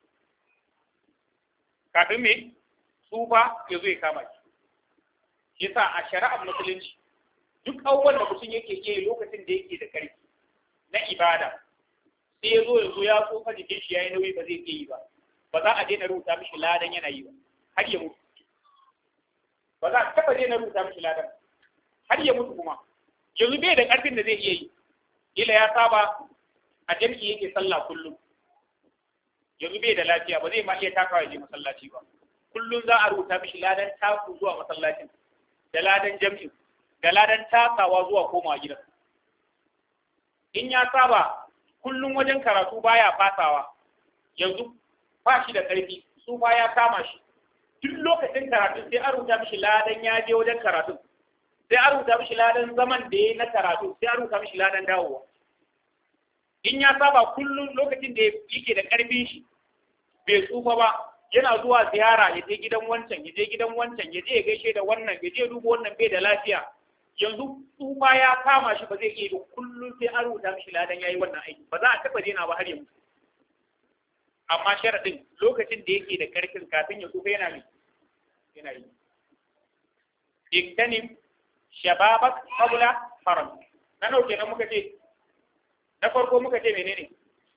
kafin me tsufa ya zo ya kama ki yasa a shari'ar musulunci duk abubuwan da mutum yake iya lokacin da yake da karfi na ibada sai ya zo ya zo ya tsofa jikin shi yayi nauyi ba zai iya yi ba ba za a daina rubuta mishi ladan yana yi ba har ya mutu ba za a taba daina rubuta mishi ladan har ya mutu kuma yanzu bai da karfin da zai iya yi kila ya saba a jam'i yake sallah kullum yanzu bai da lafiya ba zai ma iya takawa je masallaci ba kullum za a rubuta mishi ladan taku zuwa masallacin da ladan jam'i da ladan takawa zuwa komawa gidan in ya saba kullum wajen karatu baya fasawa yanzu ba shi da ƙarfi su ba ya kama shi duk lokacin karatu sai an rubuta mishi ladan ya je wajen karatu sai an rubuta mishi ladan zaman da ya na karatu sai an rubuta mishi ladan dawowa in ya saba kullum lokacin da yake da ƙarfin shi bai tsufa ba yana zuwa ziyara ya je gidan wancan ya je gidan wancan ya je ya gaishe da wannan ya je duba wannan bai da lafiya yanzu tsufa ya kama shi ba zai iya ba kullum sai an rubuta mishi ladan yayi wannan aiki ba za a taba daina ba har yanzu amma sharadin lokacin da yake da karfin kafin ya tsufa yana ne yana yi iktanim shababak qabla haram na nauke nan muka ce na farko muka ce menene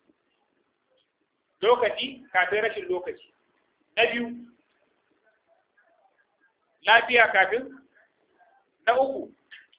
lokaci kafin rashin lokaci na biyu lafiya kafin na uku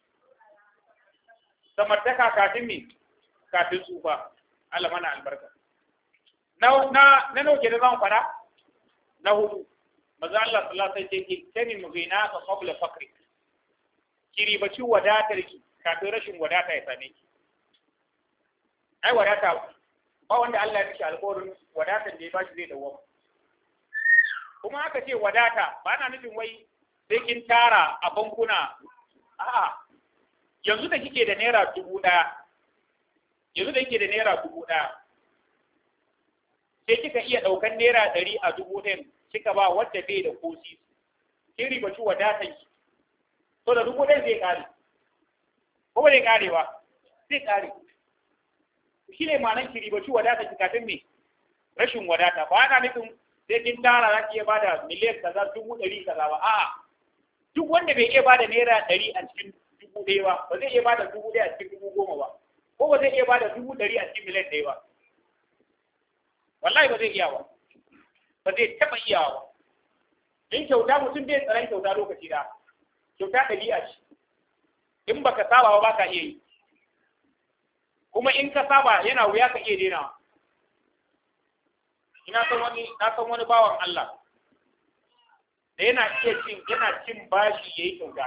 samartaka kafin me kafin tsufa Allah mana albarka na na na nauke da zan fara na hudu maza Allah sallallahu alaihi wasallam yake kani mugina ka qabla fakri kiri baci wadatar ki kafin rashin wadata ya same ki ai wadata ba wanda Allah ya mishi alƙawarin wadatar da ya bashi zai dawo kuma aka ce wadata ba na nufin wai sai kin tara a bankuna a'a yanzu da kike da naira dubu ɗaya yanzu da kike da naira dubu ɗaya sai kika iya ɗaukan naira ɗari a dubu ɗin kika ba wadda bai da kosi kin ribaci wadatan ki to da dubu ɗin zai ƙare ko ba zai ƙare ba zai ƙare shi ne ma'anar ki ribaci wadatan ki kafin me rashin wadata ba ana nufin sai kin tara za ki iya bada miliyan kaza dubu ɗari kaza ba a'a duk wanda bai iya bada naira ɗari a cikin dubu ɗaya ba ba zai iya bada dubu ɗaya a cikin dubu goma ba ko ba zai iya bada dubu ɗari a cikin miliyan ɗaya ba wallahi ba zai iya ba ba zai taɓa iyawa ba in kyauta mutum bai tsaron kyauta lokaci da kyauta ɗabi'a ce in baka saba ba baka iya yi kuma in ka saba yana wuya ka iya dainawa ina san wani na san wani bawan Allah da yana iya cin yana cin bashi yayi kyauta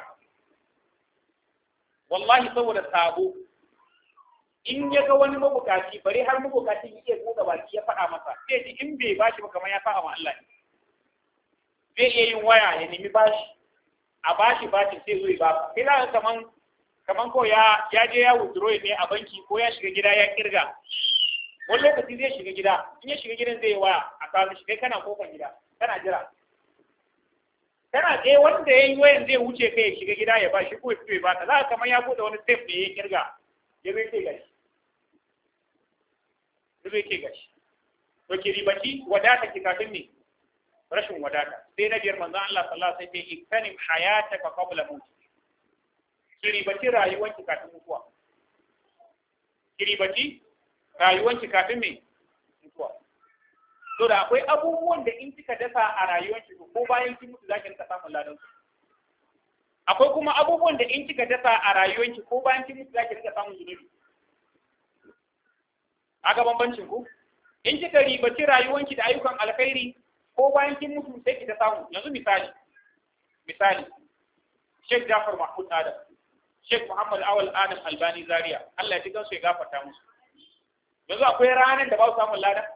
wallahi saboda sabo in ya ga wani mabukaci bare har mabukaci ya iya buɗe baki ya faɗa masa sai ji in bai bashi ba kamar ya faɗa ma Allah ne zai iya yin waya ya nemi bashi a bashi bashi sai zo ya ba sai za ka kaman kaman ko ya ya je ya withdraw ne a banki ko ya shiga gida ya kirga wani lokaci zai shiga gida in ya shiga gidan zai yi waya a kawo mishi kai kana kofar gida kana jira kana je wanda ya yi wayan zai wuce kai ya shiga gida ya ba shi ko ya fito ya baka za ka kamar ya bude wani step ne ya kirga ya zai ce gashi ya zai ce gashi to ki ribaci wadata ki kafin ne rashin wadata sai na biyar manzon Allah sallallahu alaihi wasallam sai iktanim hayataka qabla mauti ki ribaci rayuwanki kafin mutuwa ki ribaci rayuwanki kafin me mutuwa to da akwai abubuwan da in kika dasa a rayuwanki ko bayan kin mutu zaki rika samun ladan su akwai kuma abubuwan da in kika dasa a rayuwanki ko bayan kin mutu zaki rika samun zunubi aga bambancin ku in kika ribaci rayuwanki da ayyukan alkhairi ko bayan kin mutu sai ki ta samu yanzu misali misali Sheikh Jafar Mahmud Adam Sheikh Muhammad Awal Adam Albani Zaria Allah ya ji gansu ya gafarta musu yanzu akwai ranar da ba su samun lada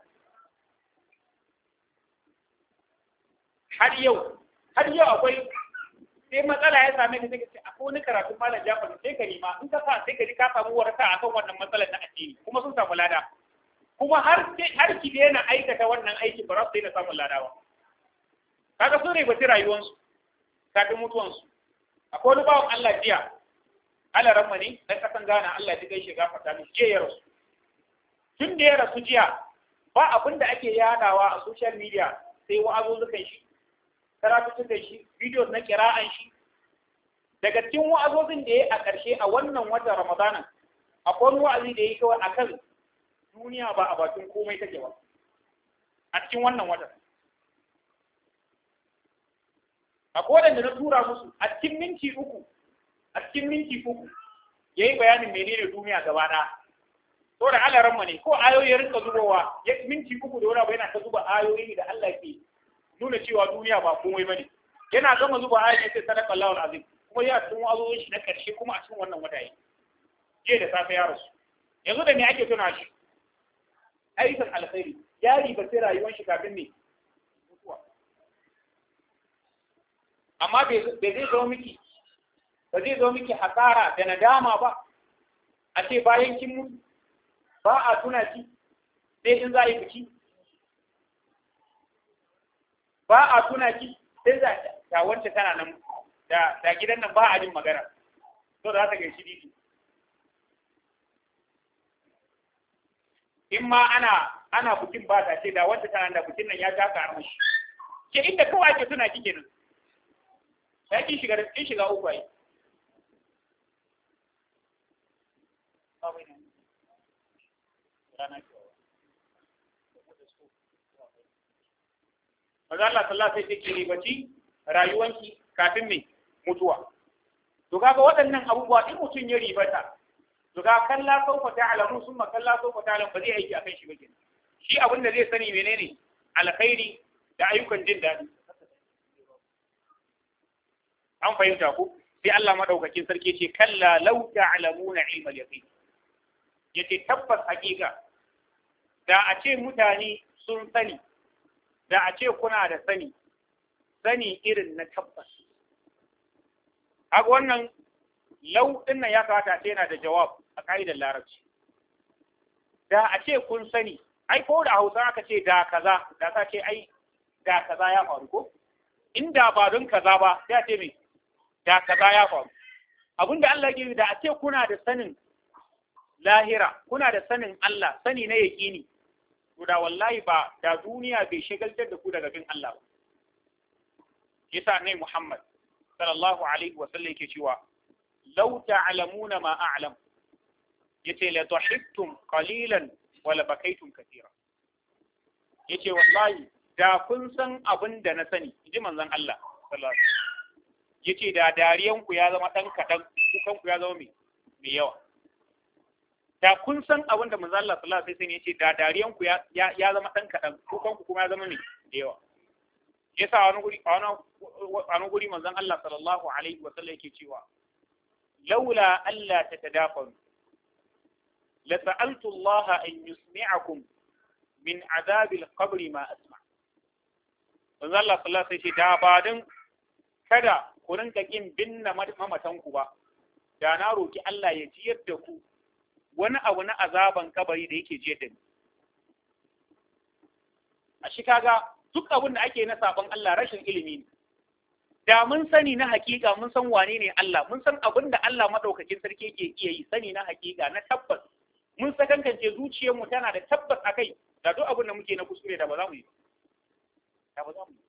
har yau har yau akwai sai matsala ya same ka sai ka ce akwai wani karatun malam Jafar sai ka nima in ka sa sai ka ji ka samu waraka akan wannan matsalar na addini kuma sun samu lada kuma har har ki daina aikata wannan aiki ba za su daina samun lada ba kaga sun ribaci rayuwarsu kafin mutuwansu akwai wani bawan Allah jiya Allah ramma ne dan kasan Ghana Allah ya gaishe gafarta mishi jiya ya rasu tun da ya rasu jiya ba abin da ake yadawa a social media sai wa'azozzukan shi karatuttukan shi videos na kira'an shi daga cikin wa'azozin da ya a ƙarshe a wannan watan Ramadanan akwai wani wa'azi da ya yi kawai akan duniya ba a bakin komai take ba a cikin wannan watan akwai waɗanda na tura musu a cikin minti uku a cikin minti uku ya yi bayanin menene duniya gaba ɗaya to da Allah ranma ne ko ayoyi rinka zubowa ya minti uku da wani abu yana ta zuba ayoyi da Allah ke nuna cewa duniya ba komai bane yana gama zuba ayoyi sai sadaka Allahu azim kuma ya cikin azoyin shi na karshe kuma a cikin wannan wata yi je da safe ya rasu yanzu da me ake tuna shi ayyukan alkhairi ya riba sai rayuwar shi kafin ne mutuwa amma bai zai zo miki ba zai zo miki hasara da nadama ba a ce bayan kin mutu ba a tuna ki sai in za a yi biki ba a tuna ki sai za ta wance tana nan da da gidan nan ba a jin magana to da za ta gaishe didi in ma ana ana bukin ba ta ce da wance tana da bukin nan ya taka armashi ke inda kawai ake tuna ki kenan sai kin shiga kin shiga uku ai Maza Allah sallallahu alaihi wasallam sai ribaci rayuwanki kafin me mutuwa. To kaga waɗannan abubuwa in mutum ya ribata to ga kalla saufa ta'lamu summa kalla saufa ta'lamu ba zai aiki akan shi ba kenan. Shi abin da zai sani menene alkhairi da ayyukan jin daɗi. An fahimta ku? Sai Allah madaukakin sarki ce kalla law ta'lamuna ilmal yaqin. Yace tabbas hakika da a ce mutane sun sani da a ce kuna da sani sani irin na tabbas haka wannan lau din nan ya kamata ce yana da jawab a ka'idar larabci da a ce kun sani ai ko da hausa aka ce da kaza da ka ce ai da kaza ya faru ko inda ba don kaza ba sai a ce me da kaza ya faru abinda Allah ya da a ce kuna da sanin lahira kuna da sanin Allah sani na yaƙini to da wallahi ba da duniya bai shagaltar da ku daga bin Allah ba yasa ne Muhammad sallallahu alaihi wa sallam yake cewa law ta'lamuna ma a'lam yace la tuhibtum qalilan wa la bakaytum katira yace wallahi da kun san abin da na sani inji manzon Allah sallallahu alaihi wasallam yace da dariyan ku ya zama dan kadan kukan ku ya zama mai mai yawa da kun san abin da manzon Allah sallallahu alaihi wasallam yace da dariyan ku ya ya zama dan kadan kukan ku kuma ya zama mai da yawa yasa wani guri wani guri manzon Allah sallallahu alaihi wasallam yake cewa laula alla tatadafanu la sa'altu Allah an yusmi'akum min azabil qabri ma asma manzo Allah sallallahu alaihi wasallam da ba dan kada ku rinka kin binna mamatan ku ba da na roki Allah ya jiyar da ku wani abu na azaban kabari da yake jiyar da ni a shi kaga duk abin da ake na sabon Allah rashin ilimi ne da mun sani na hakika mun san wane ne Allah mun san abin da Allah madaukakin sarki yake iya yi sani na hakika na tabbas mun sakankance zuciyarmu tana da tabbas akai da duk abin da muke na kuskure da ba za mu yi da ba za mu yi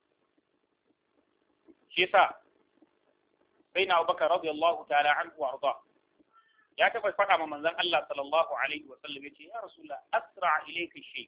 shi yasa sai na Abubakar radiyallahu ta'ala anhu wa arda ya taba faɗa ma manzon Allah sallallahu alaihi wa sallam yace ya rasulullah asra ilayka shay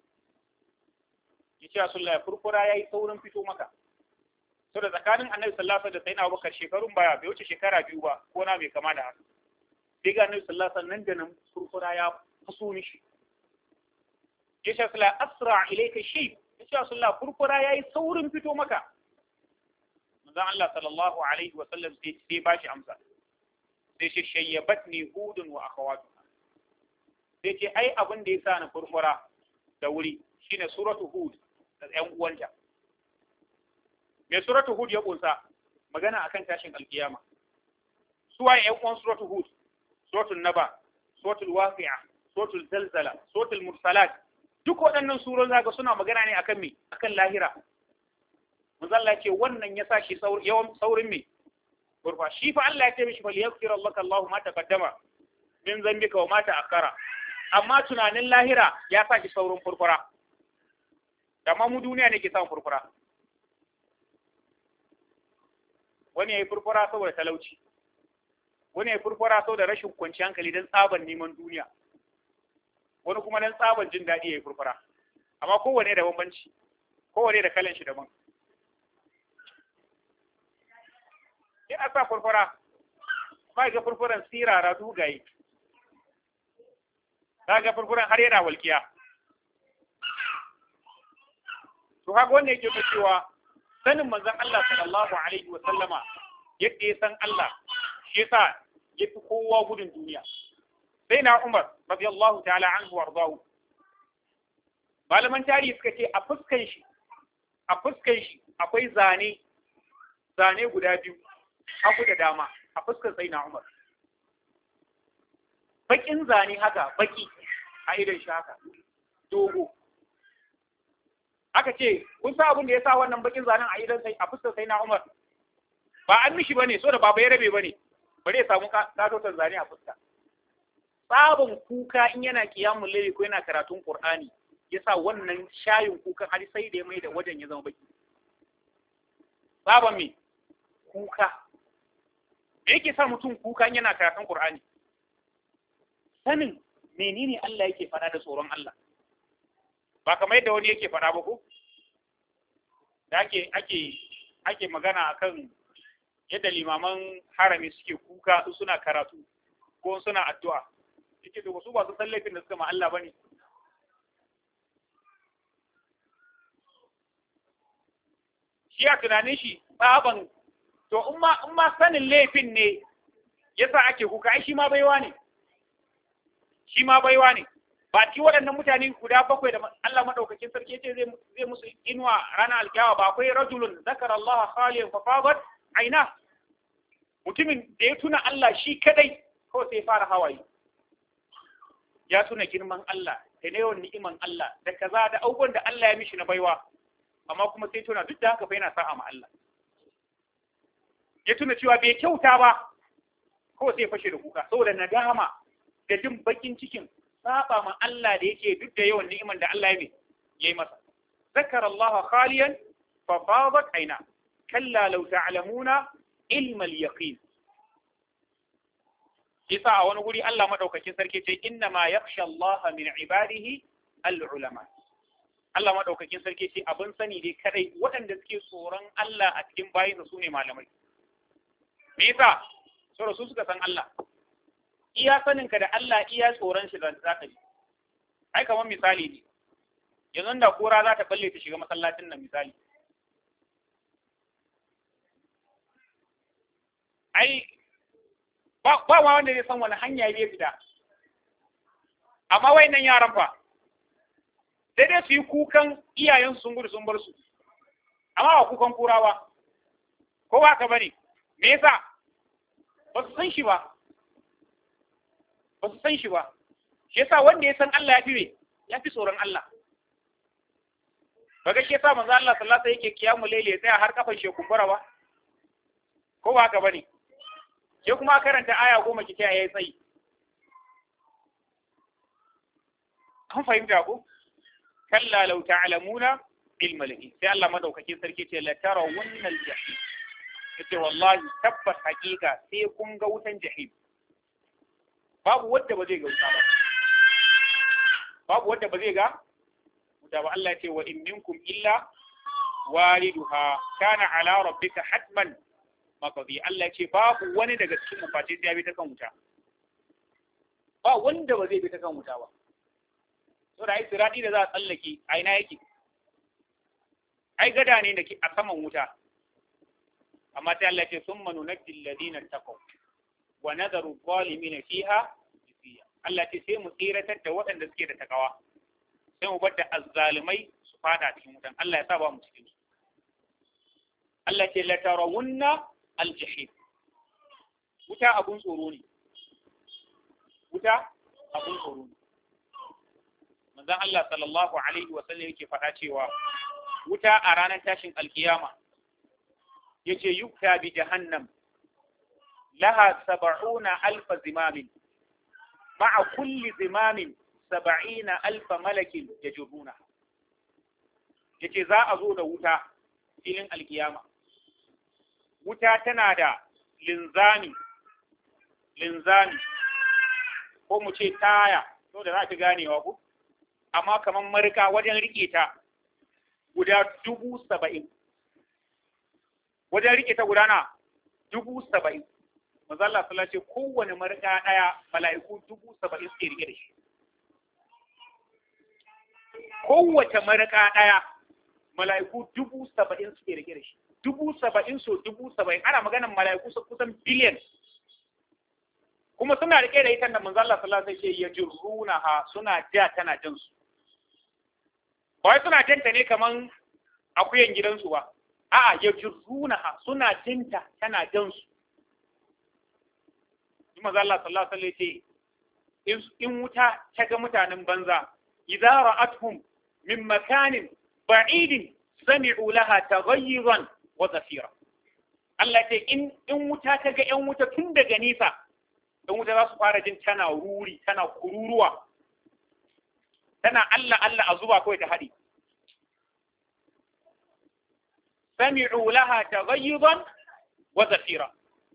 yace rasulullah furfura yayi saurin fito maka so da tsakanin annabi sallallahu alaihi wasallam da sayyidina Abubakar shekarun baya bai wuce shekara biyu ba ko na mai kama da haka sai ga annabi sallallahu alaihi wasallam nan da nan furfura ya faso mishi ya ce sula asra ilaika shay ya ce sula furfura yayi saurin fito maka manzon Allah sallallahu alaihi wa sallam sai sai ba shi amsa sai ce shayyabatni hudun wa akhawatuha sai ce ai abin da yasa na furfura da wuri shine suratu hud da ƴan uwanta me suratu hud ya kunsa magana akan tashin alkiyama suwaye ƴan uwan suratu hud suratul naba suratul waqi'a suratul zalzala suratul mursalat duk waɗannan suron zaka suna magana ne akan me akan lahira manzo Allah ce wannan ya sa shi yawan saurin me gurfa shi fa Allah ya ce mishi fal yaghfir laka Allahu ma taqaddama min zambika wa ma ta'akkara amma tunanin lahira ya sa shi saurin furfura amma mu duniya ne ke samun furfura wani ya yi furfura saboda talauci wani ya furfura saboda rashin kwanci hankali don tsaban neman duniya wani kuma don tsaban jin daɗi ya yi furfura amma kowane da bambanci kowane da kalan shi daban in a sa furfura ba ga furfuran sirara dugaye za ga furfuran har yana walƙiya to haka wanda yake ta cewa sanin manzon Allah sallallahu alaihi wa sallama yadda ya san Allah shi yasa ya fi kowa gudun duniya sai na Umar radiyallahu ta'ala anhu wardahu malaman tarihi suka ce a fuskan shi a fuskan shi akwai zane zane guda biyu hagu da dama a fuskan sai na Umar bakin zane haka baki a idan shi haka dogo aka ce kun sa abin da ya sa wannan bakin zanen a idan sai a fuskar sai na Umar ba an mishi bane so da baba ya rabe bane bare ya samu katotar zane a fuska tsabin kuka in yana kiyamun laili ko yana karatun Qur'ani yasa wannan shayin kukan har sai da ya mai da wajen ya zama baki tsaban me kuka me yake sa mutum kuka in yana karatun Qur'ani sanin menene Allah yake faɗa da tsoron Allah ba kamar yadda wani yake faɗa ba ko da ake ake ake magana akan yadda limaman harami suke kuka suna karatu ko suna addu'a yake da wasu ba su san laifin da suka ma Allah bane shi a tunanin shi tsaban to in ma in ma sanin laifin ne yasa ake kuka ai shi ma baiwa ne shi ma baiwa ne ba ci waɗannan mutane guda bakwai da Allah madaukakin sarki ce zai zai musu inuwa ranar alkiyawa ba akwai rajulun zakara Allah khaliyan fa fadat aina mutumin da ya tuna Allah shi kadai ko sai fara hawaye ya tuna girman Allah da na yawan ni'iman Allah da kaza da abubuwan da Allah ya mishi na baiwa amma kuma sai tuna duk da haka fa yana sa'a ma Allah ya tuna cewa bai kyauta ba ko sai fashe da kuka saboda nadama da jin bakin cikin saba ma Allah da yake duk da yawan ni'iman da Allah ya yi masa zakara Allah khaliyan fa fadat aina kalla law ta'lamuna ilmal yaqin yasa a wani guri Allah madaukakin sarki ce inna ma yakhsha Allah min ibadihi al-ulama Allah madaukakin sarki ce abin sani dai kadai waɗanda suke tsoron Allah a cikin bayinsa su ne malamai me yasa saboda su suka san Allah iya saninka da Allah iya tsoron shi da zaka yi ai kamar misali ne yanzu da kura za ta balle ta shiga masallacin nan misali ai ba ba wanda zai san wani hanya zai fita amma wayannan yaran fa sai dai su yi kukan iyayen sun gudu sun bar su amma ba kukan kurawa ko ba ka bane me yasa ba su san shi ba ba su san shi ba shi yasa wanda ya san Allah ya fi me ya fi tsoron Allah kaga shi yasa manzo Allah sallallahu alaihi wasallam yake kiyamu laili ya tsaya har kafan shi kumbura ba ko ba haka bane ke kuma karanta aya goma ki ta yayi tsayi an fahimta ko kalla law ta'lamuna ilmal ilm sai Allah madaukakin sarki ce la tarawunna al-jahim yace wallahi tabbas hakika sai kun ga wutan jahim babu wanda ba zai ga wuta ba babu wanda ba zai ga wuta ba Allah ya ce wa in minkum illa waliduha kana ala rabbika hatman maqdi Allah ya ce babu wani daga cikin mu face sai ya bi ta kan wuta ba wanda ba zai bi ta kan wuta ba so da ai siradi da za a tsallake a ina yake ai gada ne da ke a saman wuta amma sai Allah ya ce summa nunajji alladhina taqaw wa nadharu zalimina fiha jisiya Allah ce sai mu tsiratar da waɗanda suke da takawa sai mu bar da azzalimai su fada cikin wutan Allah ya sa ba mu cikin su Allah ce la tarawunna al-jahim wuta abun tsoro ne wuta abun tsoro ne manzon Allah sallallahu alaihi wa sallam yake faɗa cewa wuta a ranar tashin alkiyama yace yukta bi jahannam laha sab'una alf zimamin ma'a kulli zimamin sab'ina alf malakin yajruna yace za a zo da wuta filin alkiyama wuta tana da linzami linzami ko mu ce taya to da za ki ganewa ku amma kamar marika wajen rike ta guda dubu saba'in wajen rike ta gudana dubu saba'in mazalla sallah ce kowane marika ɗaya mala'iku dubu saba'in suke rike da shi kowace marika ɗaya mala'iku dubu saba'in suke rike da shi dubu saba'in so dubu saba'in ana maganar mala'iku su kusan biliyan kuma suna rike da ita da manzalla sallah sai ce ya jirruna ha suna ja tana jan su ba suna janta ne kaman akuyan gidansu ba a'a ya jirruna ha suna jinta tana jan su manzo Allah sallallahu alaihi wasallam ce in wuta ta ga mutanen banza idza ra'atuhum min makanin ba'idin sami'u laha taghayyuran wa zafira Allah ce in in wuta ta ga yan wuta tun daga nisa dan wuta za su fara jin tana ruri tana kururuwa tana Allah Allah a zuba kawai ta haɗi sami'u laha taghayyuran wa zafira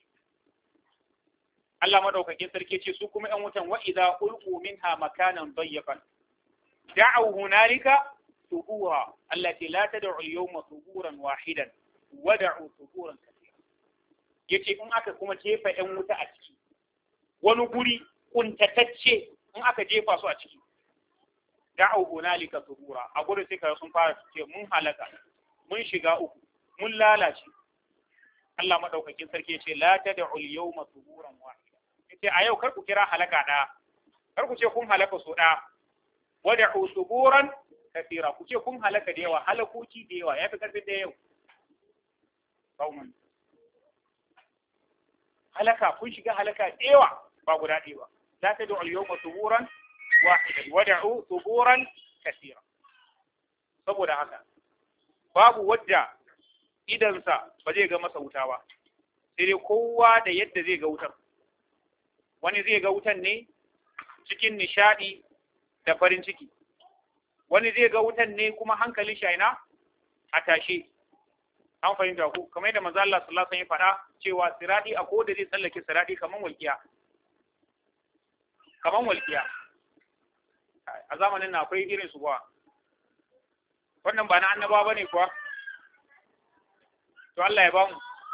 Allah madaukakin sarki ce su kuma ‘yan wutan wa'iza ulku minha makanan dayyafan. Da'au hunalika subura, Allah ce la ta da'u yawma suburan wahidan, wada'u suburan kasira. Yace in aka kuma jefa ‘yan wuta a ciki, wani guri kuntatacce in aka jefa su a ciki. Da'au hunalika subura, a gurin sai ka sun fara ce mun halaka, mun shiga uku, mun lalace. Allah madaukakin sarki ce la ta da'u yawma suburan wahidan. ce a yau kar ku kira halaka ɗaya kar ku ce kun halaka so ɗaya wada usuburan kafira ku ce kun halaka da yawa halakoki da yawa ya fi karfin da yau kauman halaka kun shiga halaka da yawa ba guda ɗaya ba la ta da'u yawma suburan wahidan wada usuburan kafira saboda haka babu wadda idansa ba zai ga masa wuta ba sai dai kowa da yadda zai ga wutar wani zai ga wutan ne cikin nishadi da farin ciki wani zai ga wutan ne kuma hankalin shaina a tashe an fahimta ku kamar yadda manzo Allah sallallahu alaihi wasallam ya faɗa cewa siradi a koda zai tsallake siradi kaman walqiya kaman walqiya a zamanin na akwai irin su kuwa wannan ba na annaba bane kuwa to Allah ya bamu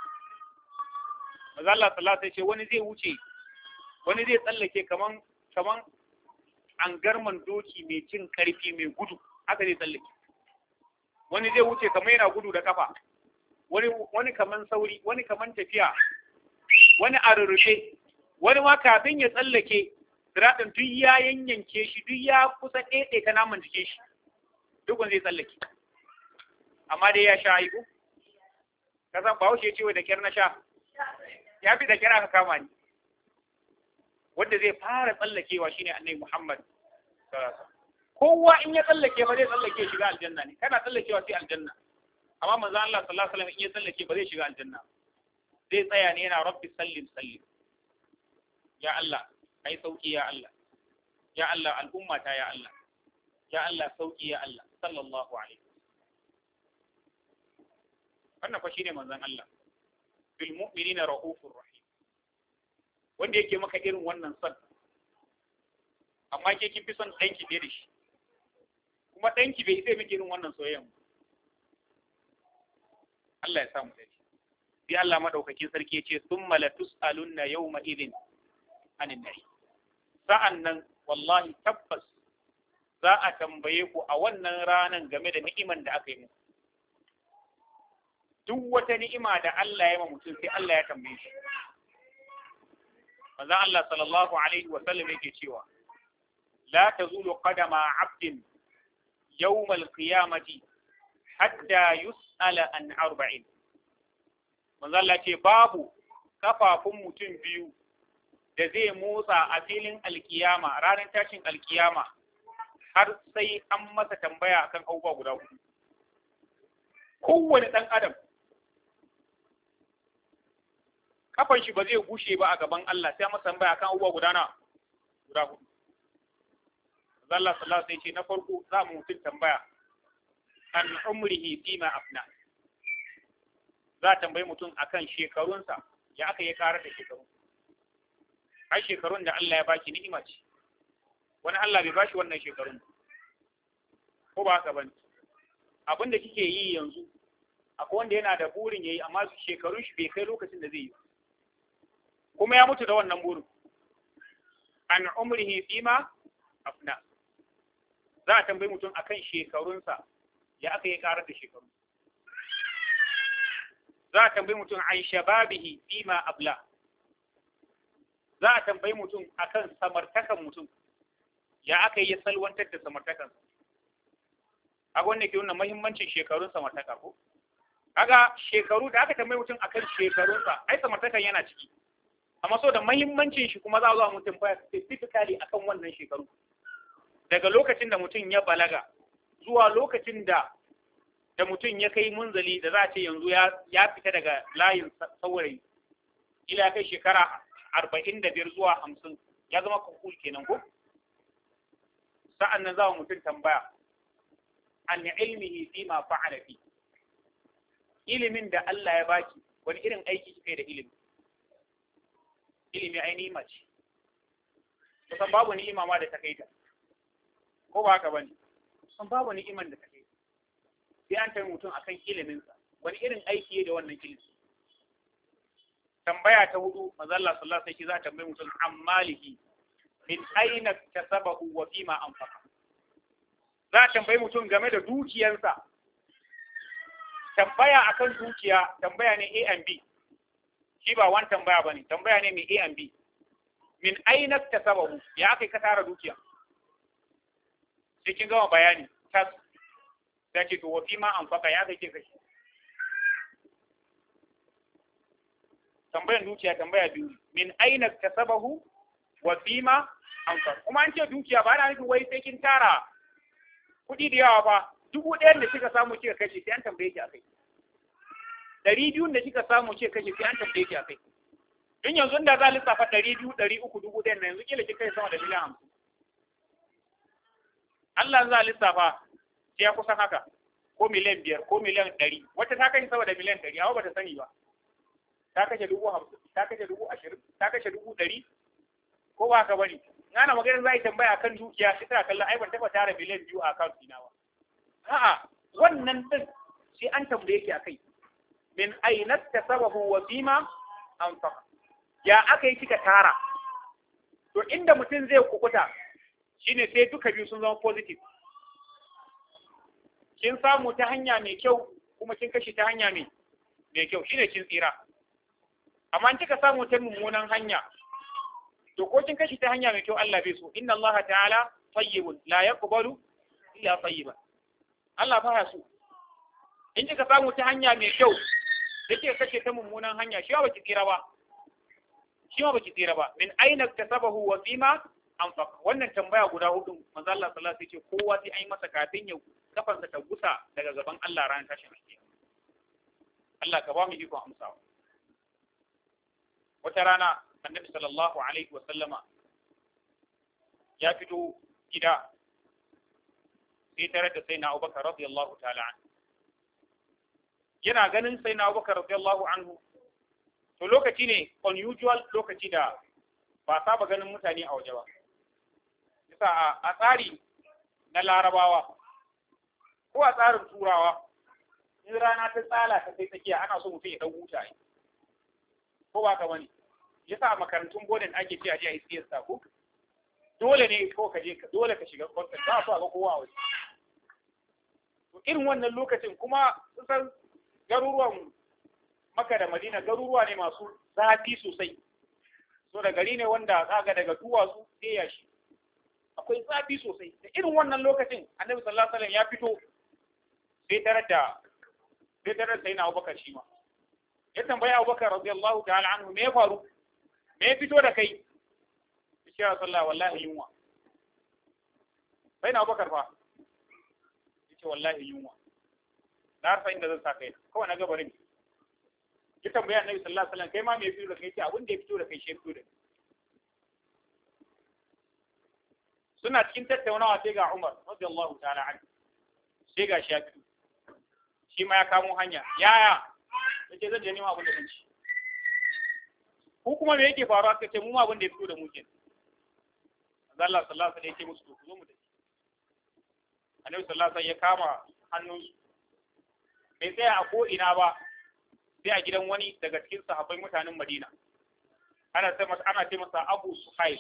manzo Allah sallallahu alaihi wasallam wani zai wuce wani zai tsallake kaman kaman an garman doki mai cin karfi mai gudu haka zai tsallake wani zai wuce kamar yana gudu da kafa wani wani kaman sauri wani kaman tafiya wani a rurrufe wani ma kafin ya tsallake siradin duk ya yanyanke shi duk ya kusa ɗaiɗe ka naman jikin shi duk zai tsallake amma dai ya sha aiko ka san ba wuce cewa da kyar na sha ya fi da kyar aka kama ni wanda zai fara tsallakewa shine annabi Muhammad kowa in ya tsallake ba zai tsallake shiga aljanna ne kana tsallakewa sai aljanna amma manzo Allah sallallahu alaihi wasallam in ya tsallake ba zai shiga aljanna zai tsaya ne yana rabbi sallim sallim ya Allah kai sauki ya Allah ya Allah al'umma ta ya Allah ya Allah sauki ya Allah sallallahu alaihi wannan fa shine manzon Allah bil mu'minina raufur rahim wanda yake maka irin wannan son amma ke kin fi son danki fiye da shi kuma danki bai zai miki irin wannan soyayyan Allah ya samu dace sai Allah madaukakin sarki ya ce summa la tusalunna yawma idin anin nahi sa'annan wallahi tabbas za a tambaye ku a wannan ranan game da ni'iman da aka yi muku duk wata ni'ima da Allah ya ma mutum sai Allah ya tambaye shi manzon Allah sallallahu alaihi wa sallam yake cewa la tazulu qadama 'abdin yawm al-qiyamati hatta yus'ala an arba'in manzon Allah ce babu kafafun mutum biyu da zai motsa a filin alkiyama ranar tashin alkiyama har sai an masa tambaya akan abubuwa guda hudu kowane ɗan adam kafan shi ba zai gushe ba a gaban Allah sai masa tambaya akan abubuwa guda na guda hudu Allah sallallahu alaihi ce na farko za mu mutum tambaya an umrihi fima afna za a tambayi mutum akan shekarunsa ya aka yi karar da shekaru ai shekarun da Allah ya baki ni'ima ce wani Allah bai bashi wannan shekarun ko ba haka bane abin da kike yi yanzu akwai wanda yana da burin yayi amma shekarun shi bai kai lokacin da zai yi kuma ya mutu da wannan burin an umrihi fima afna za a tambayi mutum akan shekarunsa ya aka yi karar da shekaru za a tambayi mutum an shababihi fima abla za a tambayi mutum akan samartakan mutum ya aka yi salwantar da samartakan a wanda ke nuna mahimmancin shekarun samartaka ko kaga shekaru da aka tambayi mutum akan shekarunsa ai samartakan yana ciki amma so da mahimmancin shi kuma za a zo mutum baya specifically akan wannan shekaru daga lokacin da mutum ya balaga zuwa lokacin da da mutum ya kai munzali da za a ce yanzu ya fita daga layin saurayi ila kai shekara arba'in da biyar zuwa hamsin ya zama kakul kenan ko sa'an nan za mutum tambaya an ilmihi fi ma fa'ala fi ilimin da Allah ya baki wani irin aiki kika da ilimi ilimi ai ni'ima ce kusan babu ni'ima ma da ta kai ta ko ba haka bane kusan babu ni'iman da ta kai sai an tayi mutum akan iliminsa wani irin aiki da wannan ilimi tambaya ta hudu manzo Allah sallallahu alaihi wasallam za ta tambaye mutum ammalihi min aina kasabahu wa fima anfaqa za ta tambaye mutum game da dukiyarsa tambaya akan dukiya tambaya ne A and B shi ba wani tambaya bane tambaya ne mai A and B min aina kasabahu ya kai ka tara dukiya sai kin gama bayani tas sai ce to wa fima anfaqa ya kai ke kashi tambayan dukiya tambaya biyu min aina kasabahu wa fima anfaq kuma an ce dukiya ba na nufin wai sai kin tara kuɗi da yawa ba dubu ɗayan da kika samu kika kashe sai an tambaye ki akai ɗari biyun da kika samu kika kashe sai an tambaye ki akai in yanzu da za a lissafa ɗari biyu ɗari uku dubu ɗayan na yanzu kila kika kai sama da miliyan hamsin Allah za a lissafa sai ya kusan haka ko miliyan biyar ko miliyan ɗari wata ta kashe sama da miliyan ɗari amma bata sani ba ta kashe dubu hamsin ta kashe dubu ashirin ta kashe dubu ɗari ko ba ka bari ana magana za a yi tambaya akan dukiya sai tana kallon ai ban taɓa tara miliyan biyu a account ɗina ba a'a wannan din sai an tambaye ki akai min aina tasabahu wa fima anfaqa ya aka yi kika tara to inda mutum zai kukuta shine sai duka biyu sun zama positive kin samu ta hanya mai kyau kuma kin kashe ta hanya mai mai kyau shine kin tsira amma in kika samu ta mummunan hanya to ko kin kashe ta hanya mai kyau Allah bai so inna Allah ta'ala tayyibun la yaqbalu illa tayyiban Allah ba so in kika samu ta hanya mai kyau yake kashe ta mummunan hanya shi ba baki tsira ba shi ma baki tsira ba min aina kasabahu wa fima anfaq wannan tambaya guda hudu manzo Allah sallallahu alaihi wasallam kowa sai an yi masa kafin ya kafansa ta gusa daga gaban Allah ran tashin alkiyama Allah ka ba mu iko amsawa wata rana annabi sallallahu alaihi wasallama ya fito gida sai tare da sai na Abubakar radiyallahu ta'ala an yana ganin sai na Abubakar radiyallahu anhu to lokaci ne unusual lokaci da ba saba ganin mutane a waje ba yasa a tsari na larabawa ko a tsarin turawa in rana ta tsala ta sai tsakiya ana so mutum ya dan huta ne ko ba ka bane yasa a makarantun bodin ake ce a je a yi siyasta ko dole ne ko ka je dole ka shiga kwantar ba su a ga kowa a waje to irin wannan lokacin kuma kusan garuruwan maka da madina garuruwa ne masu zafi sosai so da gari ne wanda zaga daga duwatsu sai yashi akwai zafi sosai da irin wannan lokacin annabi sallallahu alaihi wasallam ya fito sai tarar da sai tarar sai na Abubakar shi ma ya tambaya Abubakar radiyallahu ta'ala anhu me ya faru me ya fito da kai ya Rasulullah wallahi yunwa sai na Abubakar fa yace wallahi yunwa na harfa inda zan sa kai kawai na gabarin ya tambaya annabi sallallahu alaihi wasallam kai ma me ya fito da kai ce abin da ya fito da kai shi ya fito da kai suna cikin tattaunawa sai ga Umar radiyallahu ta'ala anhu sai ga Shafi shi ma ya kamo hanya yaya yace zan je nima abin da zan ci ku kuma me yake faruwa aka ce mu ma abin da ya fito da mu kenan Allah sallallahu alaihi wasallam ya ce musu to ku zo mu tafi Annabi sallallahu alaihi wasallam ya kama hannun bai tsaya a ko ina ba sai a gidan wani daga cikin sahabbai mutanen Madina ana ce masa ana ce masa Abu Suhaib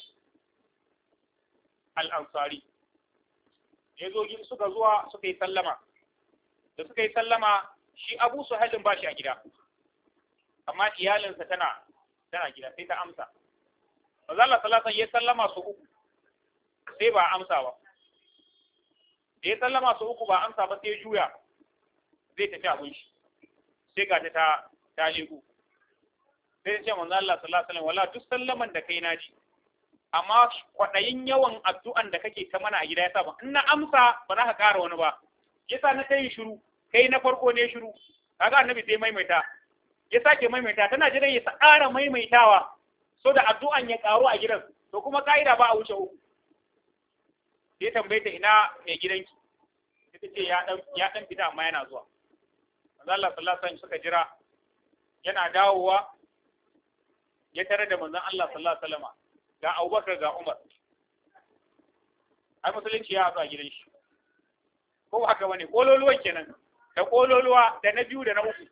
al-Ansari ya zo suka zuwa suka yi sallama da suka yi sallama shi Abu Suhaib ba shi a gida amma iyalinsa tana tana gida sai ta amsa Manzo Allah sallallahu alaihi ya sallama su uku sai ba amsa ba da ya sallama su uku ba amsa ba sai ya juya zai tafi abin shi sai ga ta ta lego sai ce manzo Allah sallallahu alaihi wasallam wala duk sallaman da kai naji amma kwadayin yawan addu'an da kake ta mana a gida yasa ba in na amsa ba za ka ƙara wani ba yasa na kai shiru kai na farko ne shiru kaga annabi sai maimaita ya sake maimaita tana jiran ya ƙara maimaitawa so da addu'an ya ƙaru a gidan to kuma ka'ida ba a wuce uku sai tambaye ta ina mai gidanki ita ce ya dan ya dan fita amma yana zuwa manzo Allah sallallahu alaihi wasallam suka jira yana dawowa ya tare da manzon Allah sallallahu alaihi wasallam ga Abubakar ga Umar ai musulunci ya haɗu a gidan shi ko haka bane kololuwan kenan da kololuwa da na biyu da na uku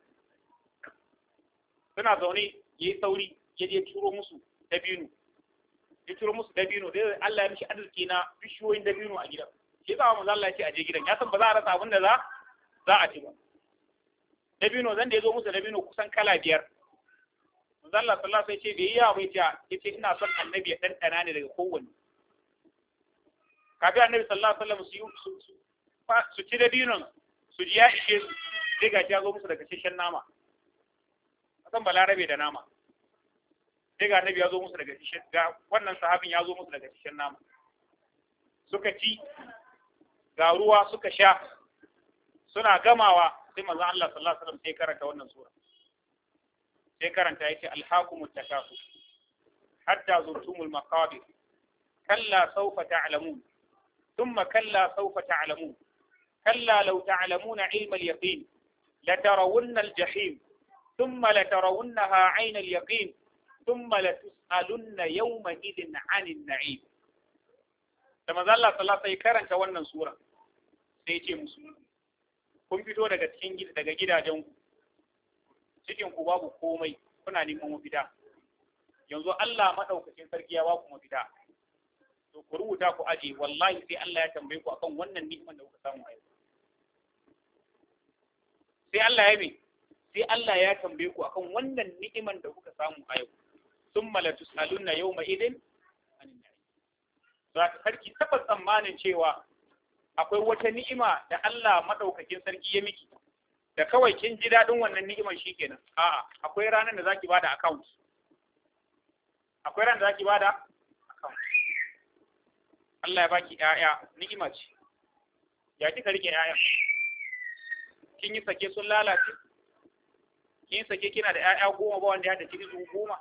suna zaune yayi sauri ya je turo musu dabino ya turo musu dabino da Allah ya mishi arziki na bishiyoyin dabino a gidan shi yasa manzo Allah ya ce a je gidan ya san ba za a rasa abin da za za a ci ba dabino zan da ya zo musu dabino kusan kala biyar manzo Allah sallallahu alaihi wasallam ce bai yi bai ta yace ina son annabi ya dandana ne daga kowanne kafin annabi sallallahu alaihi wasallam su su su ci dabinon su ji ya ishe su sai ga ya zo musu daga shishen nama kasan balarabe da nama sai ga annabi ya zo musu daga shishen ga wannan sahabin ya zo musu daga shishen nama suka ci ga ruwa suka sha suna gamawa sai manzon Allah sallallahu alaihi wasallam sai karanta wannan sura sai karanta yace alhaqumut takasur hatta zurtumul maqabir kalla sawfa ta'lamun thumma kalla sawfa ta'lamun kalla law ta'lamuna ilma al-yaqin latarawunna al-jahim thumma latarawunnaha 'ayna al-yaqin thumma latus'alunna yawma idin 'anil na'im da manzo Allah sallallahu alaihi karanta wannan sura sai ce musu kun fito daga cikin daga gidajen ku cikin ku babu komai kuna neman mafita yanzu Allah madaukakin sarki ya ba ku mafita to ku rubuta ku aje wallahi sai Allah ya tambaye ku akan wannan ni'imar da kuka samu a yau sai Allah ya me sai Allah ya tambaye ku akan wannan ni'imar da kuka samu a yau thumma la tusaluna yawma idin anin na'im za ka sarki tabbas tsammanin cewa akwai wata ni'ima da Allah madaukakin sarki ya miki da kawai kin ji daɗin wannan ni'imar shikenan a'a akwai ranar da zaki bada account akwai ranar da zaki bada account Allah ya baki ƴaƴa ni'ima ce ya kika rike ƴaƴa kin yi sake sun lalace kin yi sake kina da ƴaƴa goma ba wanda ya da cikin goma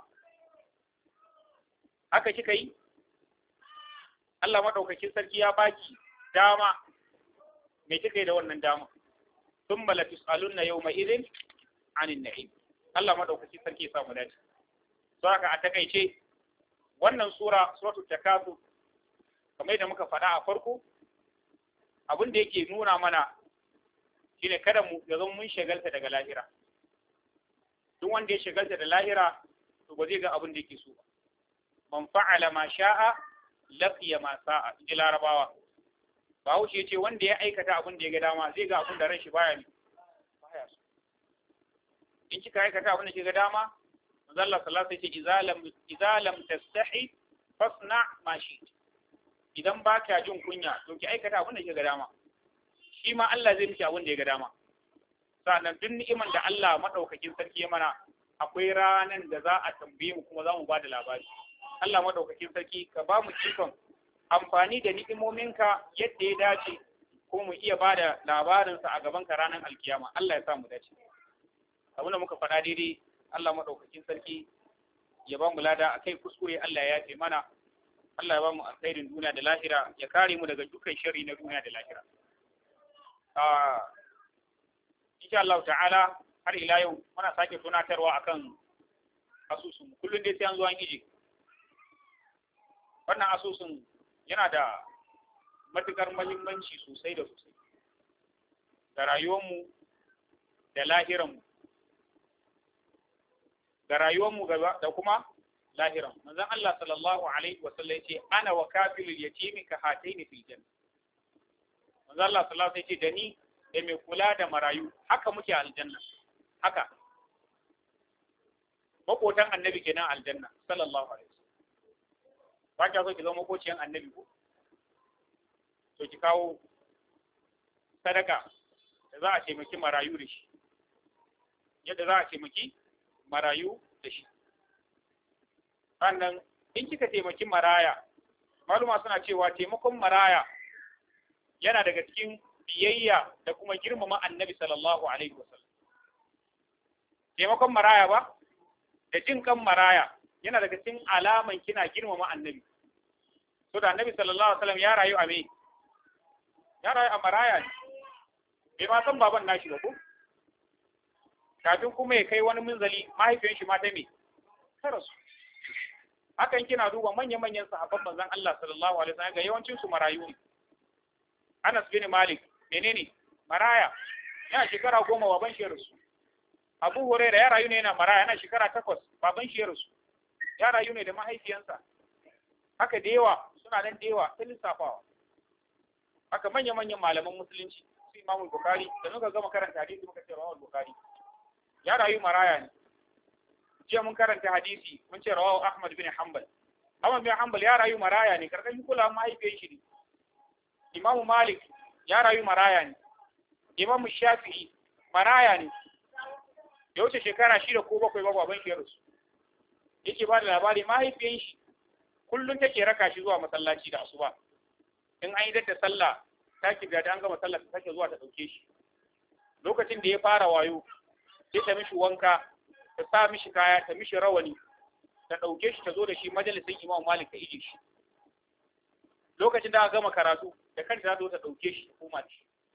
haka kika yi Allah madaukakin sarki ya baki dama me kika yi da wannan dama thumma la tusaluna yawma idhin anin na'im Allah madaukakin sarki ya samu dace to haka a takaice wannan sura suratul takasur kamar yadda muka faɗa a farko abin da yake nuna mana shine kada mu ya zama mun shagalta daga lahira duk wanda ya shagalta da lahira to ba zai ga abin da yake so ba man fa'ala ma sha'a laqiya ma sa'a ji larabawa Bahaushe ya ce wanda ya aikata abin da ya ga dama zai ga abin da ran shi baya ne baya so in kika aikata abin da ke ga dama manzo Allah sallallahu alaihi wasallam idza lam idza lam tastahi fasna ma shi idan ba ka jin kunya to ki aikata abin da ke ga dama shi ma Allah zai miki abin da ya ga dama sannan duk ni'iman da Allah madaukakin sarki ya mana akwai ranan da za a tambaye mu kuma za mu ba da labari Allah madaukakin sarki ka ba mu cikon amfani da ni'imominka yadda ya dace ko mu iya ba da labarinsa a gaban ka ranar alkiyama Allah ya sa mu dace abin da muka faɗa daidai Allah madaukakin sarki ya ba mu lada akai kuskure Allah ya ce mana Allah ya ba mu alkhairin duniya da lahira ya kare mu daga dukkan sharri na duniya da lahira ah insha Allah ta'ala har ila yau muna sake tunatarwa akan asusun kullum dai sai an zo an ije wannan asusun yana da matukar mahimmanci sosai da sosai ga rayuwarmu da lahiranmu ga rayuwarmu da kuma lahiran manzon Allah sallallahu alaihi wa sallam yace ana wa kafilul yatimi ka hataini fil janna manzon Allah sallallahu alaihi yace da ni da mai kula da marayu haka muke aljanna haka makotan annabi kenan aljanna sallallahu alaihi wasallam ba ka so ki zama makociyan annabi ko to ki kawo sadaka da za a taimaki marayu da shi yadda za a taimaki marayu da shi sannan in kika taimaki maraya maluma suna cewa taimakon maraya yana daga cikin biyayya da kuma girmama annabi sallallahu alaihi wasallam taimakon maraya ba da jin kan maraya yana daga cikin alaman kina girmama annabi so da annabi sallallahu alaihi wasallam ya rayu a me ya rayu a maraya ne bai ma san baban nashi ba ko kafin kuma ya kai wani munzali mahaifiyar shi ma ta me ta rasu hakan kina duba manya-manyan sahabban manzon Allah sallallahu alaihi wasallam ga yawancin su marayu ne Anas bin Malik menene maraya yana shekara goma baban shi rasu Abu Huraira ya rayu ne yana maraya yana shekara takwas baban shi rasu ya rayu ne da mahaifiyansa haka da yawa suna nan da yawa ta lissafawa haka manya-manyan malaman musulunci su Imam Bukhari da muka gama karanta hadisi muka ce Imam Bukhari ya rayu maraya ne jiya mun karanta hadisi mun ce rawahu Ahmad bin Hanbal Ahmad bin Hanbal ya rayu maraya ne karkashin kula mahaifiyar shi ne Imam Malik ya rayu maraya ne Imam Shafi'i maraya ne ya wuce shekara shida ko bakwai babu abin shi su yake ba da labari mahaifiyar shi kullum take raka shi zuwa masallaci da asuba in an yi da sallah ta ki da an gama sallah ta take zuwa ta dauke shi lokacin da ya fara wayo sai ta mishi wanka ta sa mishi kaya ta mishi rawani ta ɗauke shi ta zo da shi majalisin imam malik ta ije shi lokacin da aka gama karatu da kanta ta zo ta ɗauke shi ta koma shi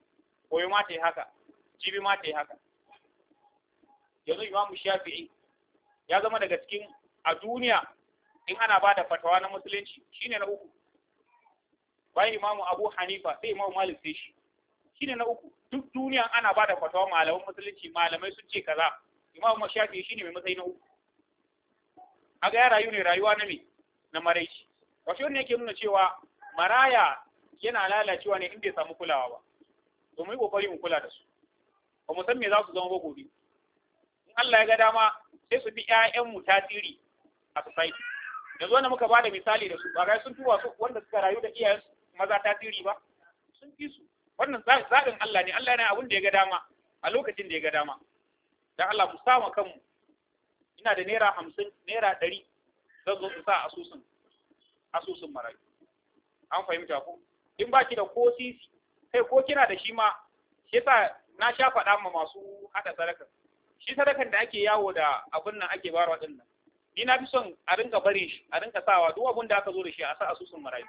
koyo ma ta yi haka jibi ma ta yi haka yanzu imamu shafi'i ya zama daga cikin a duniya in ana ba da fatawa na musulunci shine na uku bayan imamu abu hanifa sai imamu malik sai shi shine na uku duk duniya ana ba da fatawa malaman musulunci malamai sun ce kaza imamu shafi'i shine mai matsayi na uku aga ya rayu ne rayuwa na me na maraici wato wannan yake nuna cewa maraya yana lalacewa ne in bai samu kulawa ba to mu yi kokari mu kula da su ba mu san me za su zama ba gobe in Allah ya ga dama sai su bi ƴaƴan mu tasiri a society yanzu wanda muka bada misali da su ba ga sun tuwa su wanda suka rayu da iyayen maza tasiri ba sun fi su wannan zaɓin Allah ne Allah yana abin da ya ga dama a lokacin da ya ga dama dan Allah mu sama kanmu ina da naira hamsin naira ɗari zan zo su sa asusun asusun marayu an fahimta ko in baki da ko sisi kai ko kina da shi ma shi yasa na sha faɗa ma masu haɗa sadaka shi sadakan da ake yawo da abin nan ake barwa din nan ni na fi son a rinka bare shi a rinka sawa duk abin da aka zo da shi a sa asusun marayu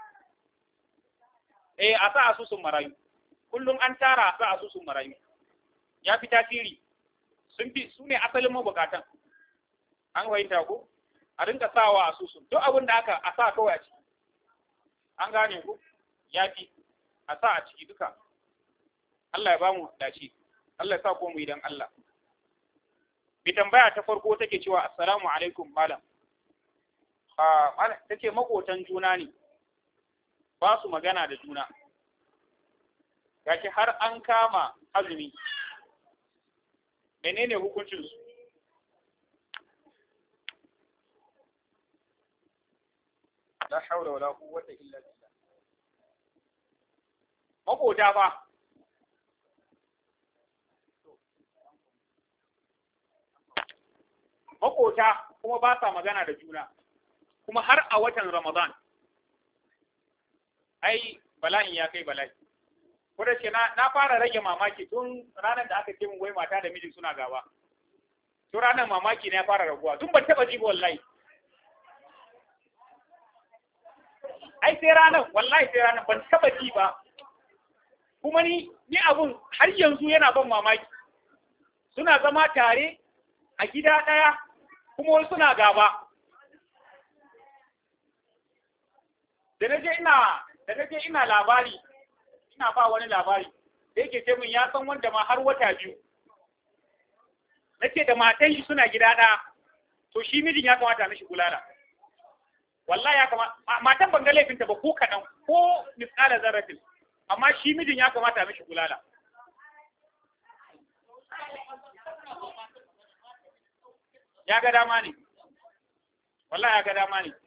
eh a sa asusun marayu kullum an tara a sa asusun marayu ya fi tasiri sun fi su ne asalin mabukatan an fahimta ko a rinka sawa asusun duk abin da aka a sa kawai a ciki an gane ku ya fi a sa a ciki duka Allah ya bamu dace Allah ya sa ko mu idan Allah bi tambaya ta farko take cewa assalamu alaikum malam ah malam take makotan juna ne ba su magana da juna gashi har an kama azumi menene hukuncin su la haula wala quwwata illa billah makota fa makota kuma ba sa magana da juna kuma har a watan ramadan ai bala'in ya kai bala'i ko da ce na fara rage mamaki tun ranar da aka ce mun wai mata da miji suna gaba tun ranar mamaki na ya fara raguwa tun ban taba ji wallahi ai sai ranar wallahi sai ranar ban taba ji ba kuma ni ni abun har yanzu yana ban mamaki suna zama tare a gida ɗaya kuma wasu suna gaba da naje ina da naje ina labari ina ba wani labari da yake ce min ya san wanda ma har wata biyu nace da matan shi suna gida ɗaya to shi mijin ya kamata mishi bulala wallahi ya kamata matan ban ga laifinta ba ko kaɗan ko misala zarrafin amma shi mijin ya kamata mishi bulala ya ga dama ne wallahi ya ga dama ne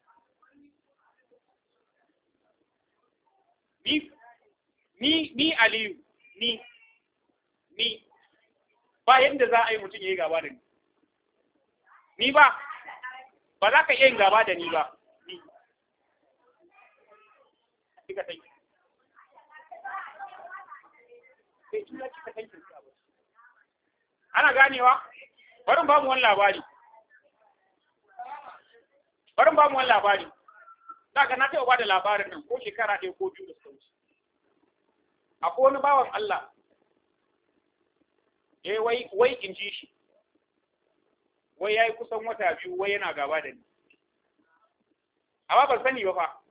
ni ni ni aliyu ni ni ba yadda za a yi mutum ya yi gaba da ni ni ba ba za ka iya yin gaba da ni ba ni kika tanki sai ina kika tanki ana ganewa barin ba mu wani labari barin ba mu wani labari daga na taɓa ba da labarin nan ko shekara ɗaya ko biyu da suka wuce akwai wani bawan Allah eh wai wai in ji shi wai yayi kusan wata biyu wai yana gaba da ni amma ban sani ba fa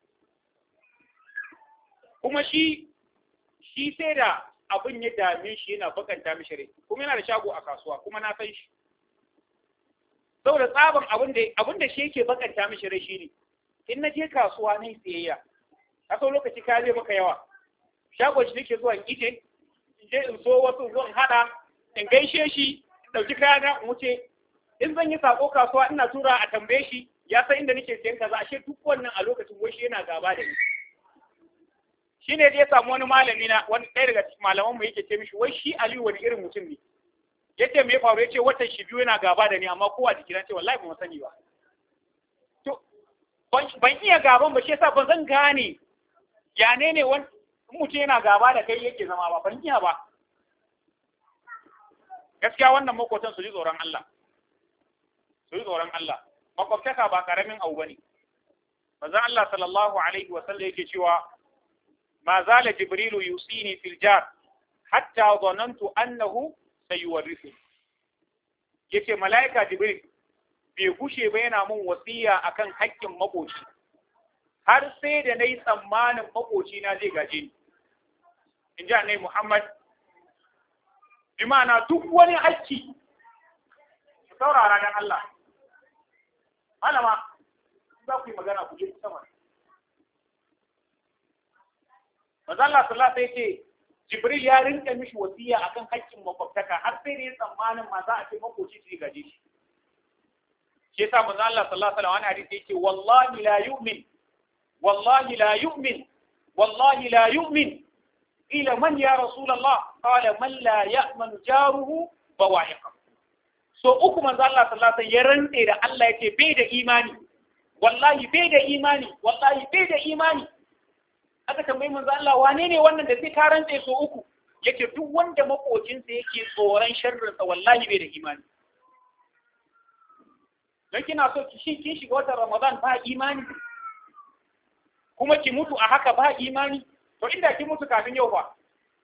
kuma shi shi sai da abin ya dame shi yana bakanta mishi rai kuma yana da shago a kasuwa kuma na san shi saboda tsaban abin da abin da shi yake bakanta mishi rai shine in na je kasuwa na siyayya a sau lokaci ka zai maka yawa shagon shi nake zuwa in ije in je in so wasu zuwa in hada in gaishe shi in dauki kaya na in wuce in zan yi sako kasuwa ina tura a tambaye shi ya san inda nake siyan kaza ashe duk wannan a lokacin wai shi yana gaba da ni shi ne ya samu wani malami na wani ɗaya daga cikin malaman mu yake ce mishi wai shi Aliyu wani irin mutum ne yace me ya faru yace watan shi biyu yana gaba da ni amma kowa jiki na ce wallahi ba mu sani ba to ban iya gaban ba shi yasa ban zan gane ya ne ne wani mutum yana gaba da kai yake zama ba ban iya ba gaskiya wannan makwatan su ji tsoron Allah su ji tsoron Allah makwabtaka ba karamin abu bane manzon Allah sallallahu alaihi wa sallam yake cewa ma zala jibrilu yusini fil jar hatta zanantu annahu sayuwarrisu yace malaika jibril bai gushe ba yana mun wasiya akan haƙƙin makoci har sai da nayi tsammanin makoci na zai gaje ni in ji annabi Muhammad bi ma'ana duk wani haƙƙi saurara dan Allah malama za ku yi magana ku je sama Maza Allah sallallahu alaihi ce Jibril ya rinka mishi wasiya akan haƙƙin makwabtaka har sai da ya tsammanin ma za a ce makoci su gaje shi. Shi yasa manzo Allah sallallahu alaihi wasallam hadisi yake wallahi la yu'min wallahi la yu'min wallahi la yu'min ila man ya rasulullah qala man la ya'manu jaruhu bawa'iqa so uku manzo Allah sallallahu alaihi wasallam ya rantse da Allah yake bai da imani wallahi bai da imani wallahi bai da imani aka tambayi manzo Allah wane ne wannan da sai ka rantse so uku yake duk wanda makocinsa yake tsoron sharrin sa wallahi bai da imani dan kina so ki shi kin shiga watan Ramadan ba imani kuma ki mutu a haka ba imani to inda ki mutu kafin yau ba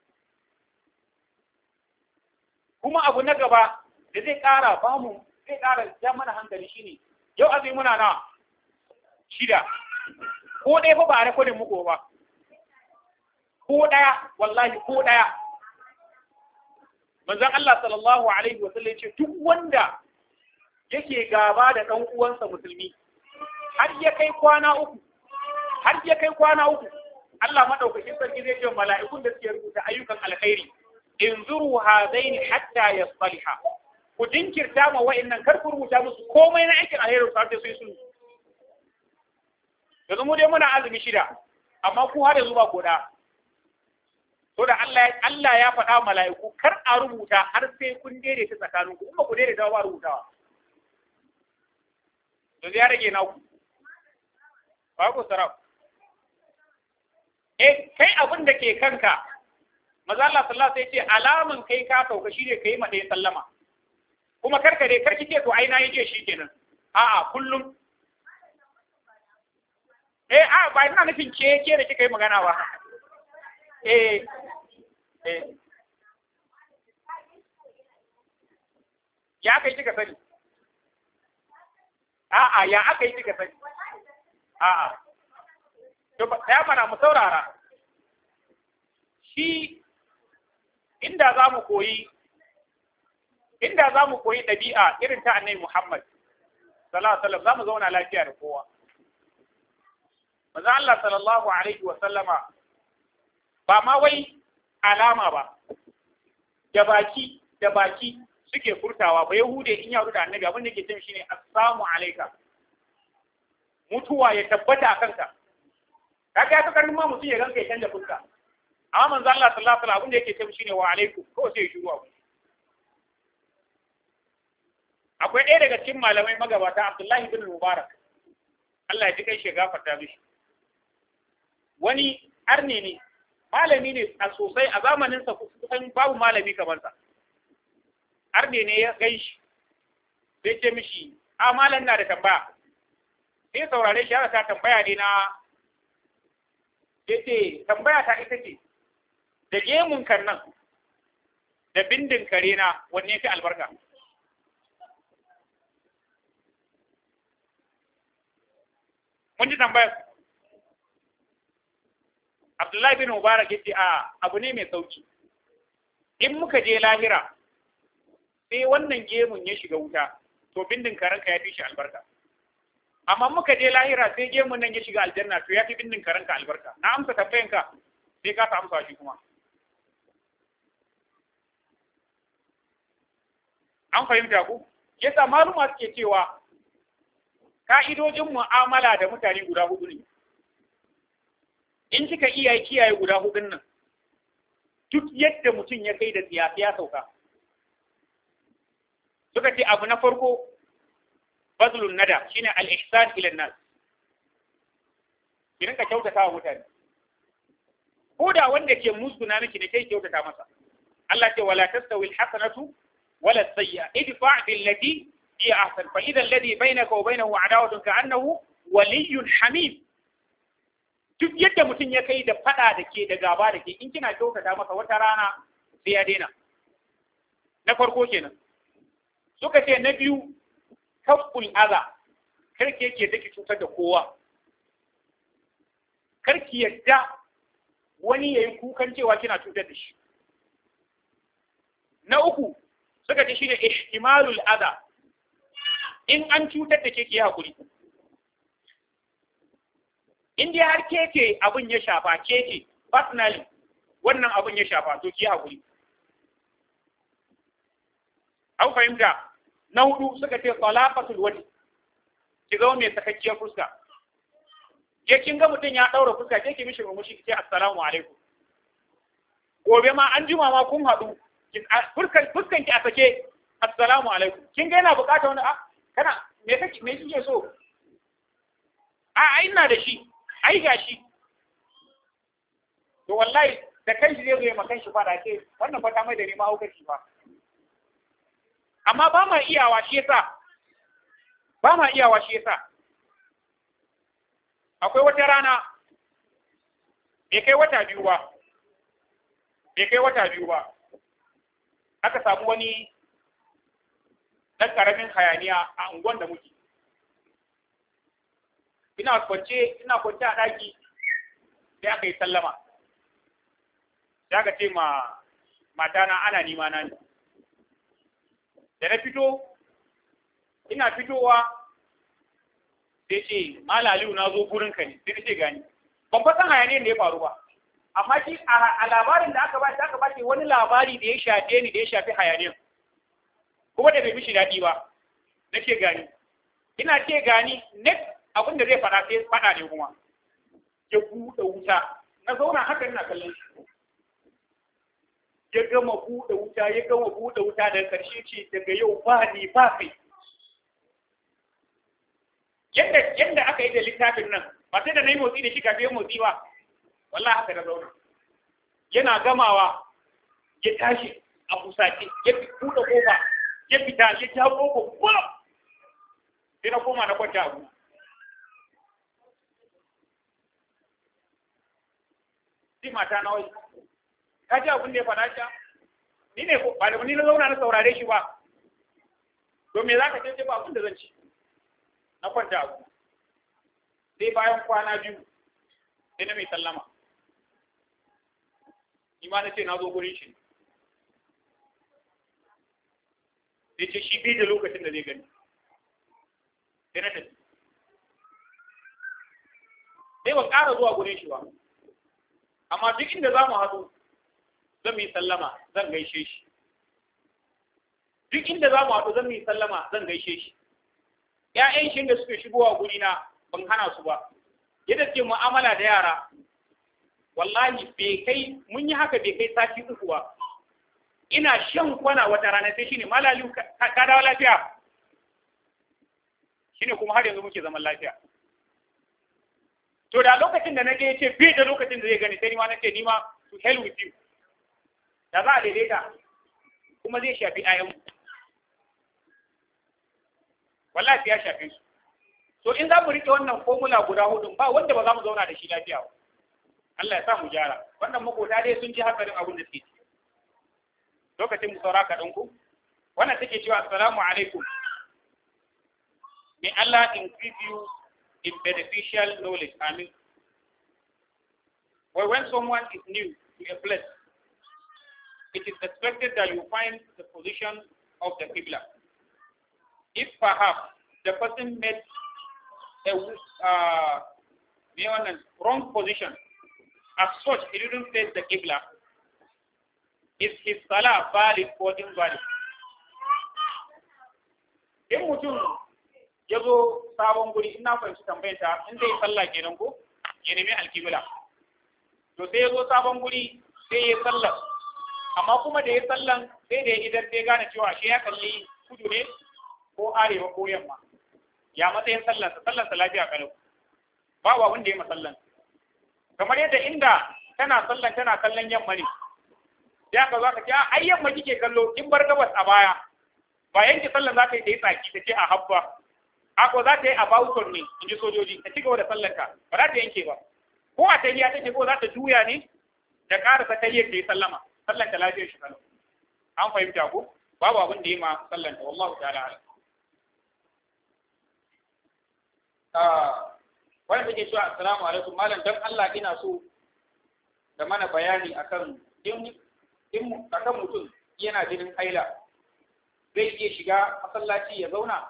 kuma abu na gaba da zai ƙara ba mu zai ƙara ja mana hankali shine yau azumi muna na shida ko ɗaya fa ba a rekodin muku ba ko ɗaya wallahi ko ɗaya manzon Allah sallallahu alaihi wa sallam ce duk wanda yake gaba da ɗan uwansa musulmi har ya kai kwana uku har ya kai kwana uku Allah madaukakin sarki zai ce mala'ikun da suke rubuta ayyukan alkhairi in zuru hadaini hatta yasliha ku jinkirta ma wa'annan kar ku rubuta musu komai na aikin alheri su har sai sun yanzu mu dai muna azumi shida amma ku har yanzu ba goda to da Allah Allah ya faɗa mala'iku kar a rubuta har sai kun daidaita tsakaninku kuma ku daidaita ba rubutawa to ya rage naku ba ku sarau eh kai abin da ke kanka maza Allah sallallahu alaihi wasallam sai ce alaman kai ka sauka shine kai ma dai sallama kuma karka dai karki ce to ai na yake shikenan a'a kullum eh a ba ina nufin ke ke da kika yi magana ba eh eh ya kai kika sani a'a ya aka yi kika sani a'a to ba ya mana mu saurara shi inda za mu koyi inda za mu koyi ɗabi'a irin ta annabi Muhammad sallallahu alaihi wasallam za mu zauna lafiya da kowa manzo Allah sallallahu alaihi wasallama ba ma wai alama ba da baki da baki suke furtawa ba yahude in ya da annabi abin da yake cewa shine assalamu alayka mutuwa ya tabbata a kanka kaga ya tukar ma mutum ya ganka ya canja fuska amma manzo Allah sallallahu alaihi wasallam abin da yake cewa shine wa alaikum ko sai ya shiru abu akwai ɗaya daga cikin malamai magabata Abdullahi bin Mubarak Allah ya ji kai shi gafarta mishi wani arne ne malami ne a sosai a zamanin sa kusan babu malami kamar sa arne ne ya gai shi sai ce mishi a malam na da tambaya sai saurare shi ta tambaya ne na sai ce tambaya ta ita ce da gemun kan nan da bindin kare na wanne fi albarka mun ji tambayar Abdullahi bin Mubarak yace a abu ne mai sauki in muka je lahira sai wannan gemun ya shiga wuta to bindin karanka ya fi shi albarka amma muka je lahira sai gemun nan ya shiga aljanna to ya fi bindin karanka albarka na amsa tambayanka sai ka ta amsa shi kuma an fahimta ku yasa maluma suke cewa ka'idojin mu'amala da mutane guda hudu ne in kika iya kiyaye guda hudun nan duk yadda mutum ya kai da siyasa ya sauka suka ce abu na farko bazlun nada shine al-ihsan ila nas ki rinka kyautata wa mutane ko da wanda ke musguna miki ne kai kyautata masa Allah ce wala tastawi al-hasanatu wala as-sayyi'a idfa' billati hiya ahsan fa idha alladhi bainaka wa bainahu adawatun ka'annahu waliyyun hamim duk yadda mutum ya kai da fada da ke da gaba da ke in kina kyautata masa wata rana sai ya daina na farko kenan suka ce na biyu kaful aza karki yake take cutar da kowa karki yadda wani yayi kukan cewa kina cutar da shi na uku suka ce shine ihtimalul adha in an cutar da ke ke hakuri in dai har ke ce abin ya shafa ke ce personally wannan abin ya shafa to ki hakuri an fahimta na hudu suka ce talaqatul wajh ki ga mai sakakkiyar fuska ke kin ga mutum ya daura fuska ke ki mishi murmushi ki ce assalamu alaikum gobe ma an jima ma kun haɗu fuskan ki a sake assalamu alaikum kin ga yana bukata wani a kana me kake me kike so a ai ina da shi ai gashi to wallahi da kai shi zai zo ma kan shi fada ce wannan fata mai da ni ma hukaci ba amma ba ma iyawa shi yasa ba ma iyawa shi yasa akwai wata rana bai kai wata biyu ba bai kai wata biyu ba aka samu wani ɗan ƙaramin hayaniya a unguwan da muke ina kwance ina kwance a ɗaki sai aka yi sallama sai aka ce ma matana ana nima na ne da na fito ina fitowa sai ce malaliu na zo gurin ka ne sai na ce gani ban fasan hayaniyar da ya faru ba amma shi a labarin da aka ba shi aka ba shi wani labari da ya shafe ni da ya shafi hayaniyar kuma da bai mishi daɗi ba na ce gani ina ce gani next abin da zai faɗa sai faɗa ne kuma ya buɗe wuta na zauna haka ina kallon shi ya gama buɗe wuta ya gama buɗe wuta daga ƙarshe ce daga yau ba ni ba kai yadda yadda aka yi da littafin nan ba sai da na yi motsi da shi kafin motsi ba wallahi haka da zauna yana gamawa ya tashi a fusace ya buɗe kofa ya fita ya ja kofa ba sai na koma na kwanta abu sai mata na wai ka ji abin da ya faɗa shi ni ne ko ba da ni na zauna na saurare shi ba to me zaka ce ba abin da zan ci na kwanta abu sai bayan kwana biyu sai na mai sallama ni ma na ce na zo gurin shi sai ce shi bai da lokacin da zai gani sai na tafi sai ban ƙara zuwa gurin shi ba amma duk inda za mu haɗu zan yi sallama zan gaishe shi duk inda za mu haɗu zan yi sallama zan gaishe shi ‘ya'yan shi da suke shigowa gurina ban hana su ba yadda ce mu'amala da yara wallahi bai kai mun yi haka bai kai sati uku ba ina shan kwana wata rana sai shine malali ka dawo lafiya shine kuma har yanzu muke zaman lafiya to da lokacin da nage yace bai da lokacin da zai gani sai ni ma nace ni ma to hell with you da za a daidaita kuma zai shafi ayan wallahi ya shafe su so in za mu rike wannan formula guda hudu ba wanda ba za mu zauna da shi lafiya ba Allah ya sa mu gyara wannan makota dai sun ji hakarin abin da suke lokacin mu saura kaɗan ku wannan take cewa assalamu alaikum may Allah increase you in beneficial knowledge amin well when someone is new to a place it is expected that you find the position of the Qibla. If perhaps the person made a uh, wrong position, as such, he didn't face the Qibla, is his salah valid or invalid? In mutum ya zo sabon guri ina fahimci tambayanta in zai sallah kenan ko ya nemi alkibla to sai ya zo sabon guri sai ya sallah amma kuma da ya sallan sai da ya idan sai gane cewa shi ya kalli kudu ne ko arewa ko yamma ya matsayin sallansa sallansa lafiya kalau babu abin da ya masallan kamar yadda inda tana sallan tana kallon yamma ne sai aka za ka ce ai yamma kike kallo in bar gabas a baya ba yanke sallan za ta yi ta yi tsaki ta ce a habba ako za ta yi a bawuton ne in ji sojoji ta ci gaba da sallanka ba za ta yanke ba ko a tahiya take ko za ta juya ne da ƙarasa tahiyar ta yi sallama sallan ta lafiyar shi kalau an fahimta ko babu abin da yi ma sallan ta wallahu ta'ala alam wani take cewa assalamu alaikum malam dan Allah ina so da mana bayani akan in in akan mutum yana jinin haila zai iya shiga masallaci ya zauna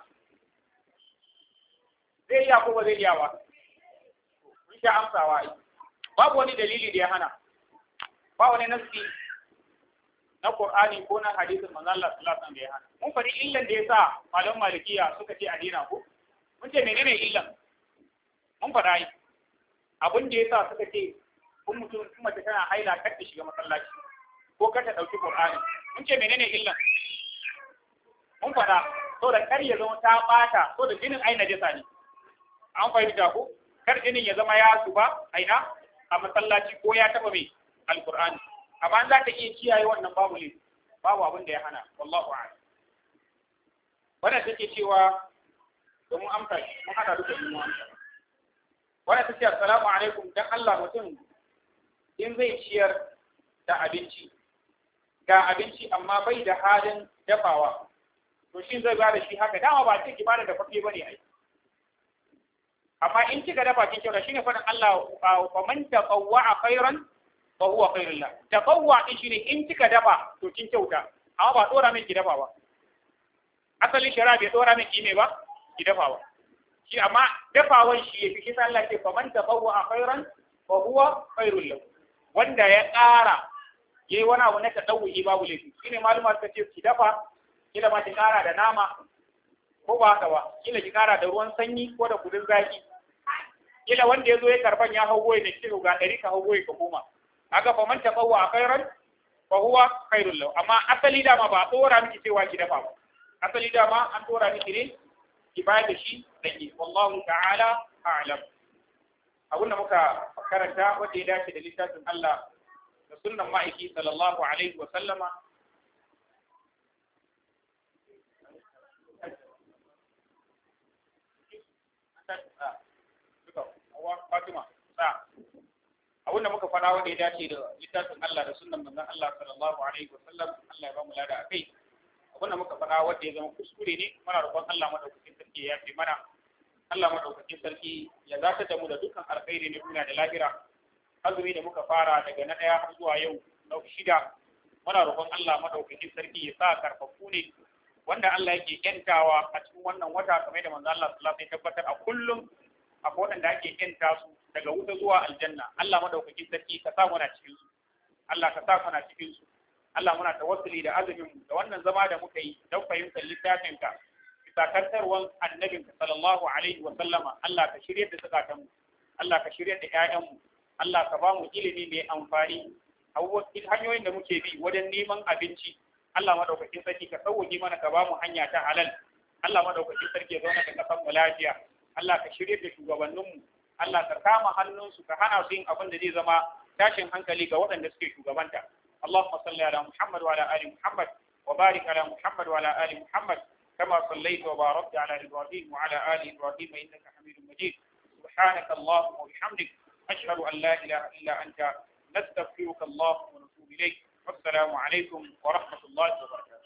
zai iya ko ba zai iya ba mun sha amsawa ai babu wani dalili da ya hana ba wani nasi na Qur'ani ko na hadisin manzon Allah sallallahu alaihi wasallam da ya hana mun faɗi illan da yasa malaman malikiya suka ce a dina ko mun ce menene illan mun faɗa yi abin da yasa suka ce kun mutum in mace tana haila kar ta shiga masallaci ko kar ta ɗauki Qur'ani mun ce menene illan mun faɗa so da kar ya zama ta ɓata so da jinin ai najasa ne an fahimta ko kar jinin ya zama ya zuba aina a masallaci ko ya taɓa mai alqur'ani amma za ta iya kiyaye wannan babu ne babu abin da ya hana wallahu a'lam wannan take cewa domin amsa mun hada duka mun amsa wannan take assalamu alaikum dan Allah mutum in zai ciyar da abinci ga abinci amma bai da halin dafawa to shi zai ba da shi haka dama ba ce ki bada da fafe bane ai amma in kika dafa kin kyauta shine faɗin Allah fa man taqawwa khairan fa huwa khairul la taqawwa din shine in kika dafa to kin kyauta amma ba dora min ki dafa ba asalin shari'a bai dora min ki me ba ki dafa ba shi amma dafawan shi yafi kisa Allah ce fa man taqawwa khairan fa huwa khairul la wanda ya ƙara yayi wani abu na tadawwi babu laifi shine maluma suka ce ki dafa kila ma ki ƙara da nama ko ba haka ba kila ki ƙara da ruwan sanyi ko da kudin zaki kila wanda ya zo ya karban ya hau goyi da kilo ga ɗari ka hau goyi ka koma aga fa man taqawwa khairan fa huwa khairul lahu amma asali dama ba tsora miki cewa ki dafa ba asali dama an tsora miki ne ki bayar da shi dake wallahu ta'ala a'lam abinda muka karanta wanda ya dace da littafin Allah da sunnan ma'aiki sallallahu alaihi wa sallama Fatima sa abin da muka fara wanda ya dace da littafin Allah da sunnan manzon Allah sallallahu alaihi wa sallam Allah ya ba mu lada akai abin da muka fara wanda ya zama kuskure ne muna roƙon Allah madaukakin sarki ya yafe mana Allah madaukakin sarki ya zata da mu da dukkan alkhairi na duniya da lahira azumi da muka fara daga na ɗaya har zuwa yau na shida muna roƙon Allah madaukakin sarki ya sa karfafu ne wanda Allah yake yantawa a cikin wannan wata kamar da manzo Allah sallallahu alaihi wasallam ya tabbatar a kullum akwai waɗanda ake yanta su daga wuta zuwa aljanna Allah madaukakin sarki ka sa muna cikin su Allah ka sa muna cikin su Allah muna tawassuli da azumin mu da wannan zama da muka yi don fahimtar littafin ka bisa kantarwan annabin ka sallallahu alaihi wa sallama Allah ka shirye da zakatan mu Allah ka shirye da ƴaƴan mu Allah ka ba mu ilimi mai amfani abubuwan hanyoyin da muke bi wajen neman abinci Allah madaukakin sarki ka sauwaje mana ka ba mu hanya ta halal Allah madaukakin sarki ya zauna da kasan mu lafiya Allah ka shirye da shugabanninmu Allah ka kama hannunsu ka hana su yin abin da zai zama tashin hankali ga waɗanda suke shugabanta Allahumma salli ala Muhammad wa ala ali Muhammad wa barik ala Muhammad wa ala ali Muhammad kama sallaita wa barakta ala Ibrahim wa ala ali Ibrahim innaka Hamidum Majid سبحانك اللهم وبحمدك أشهد أن لا إله إلا أنت نستغفرك اللهم ونتوب إليك والسلام عليكم ورحمة الله وبركاته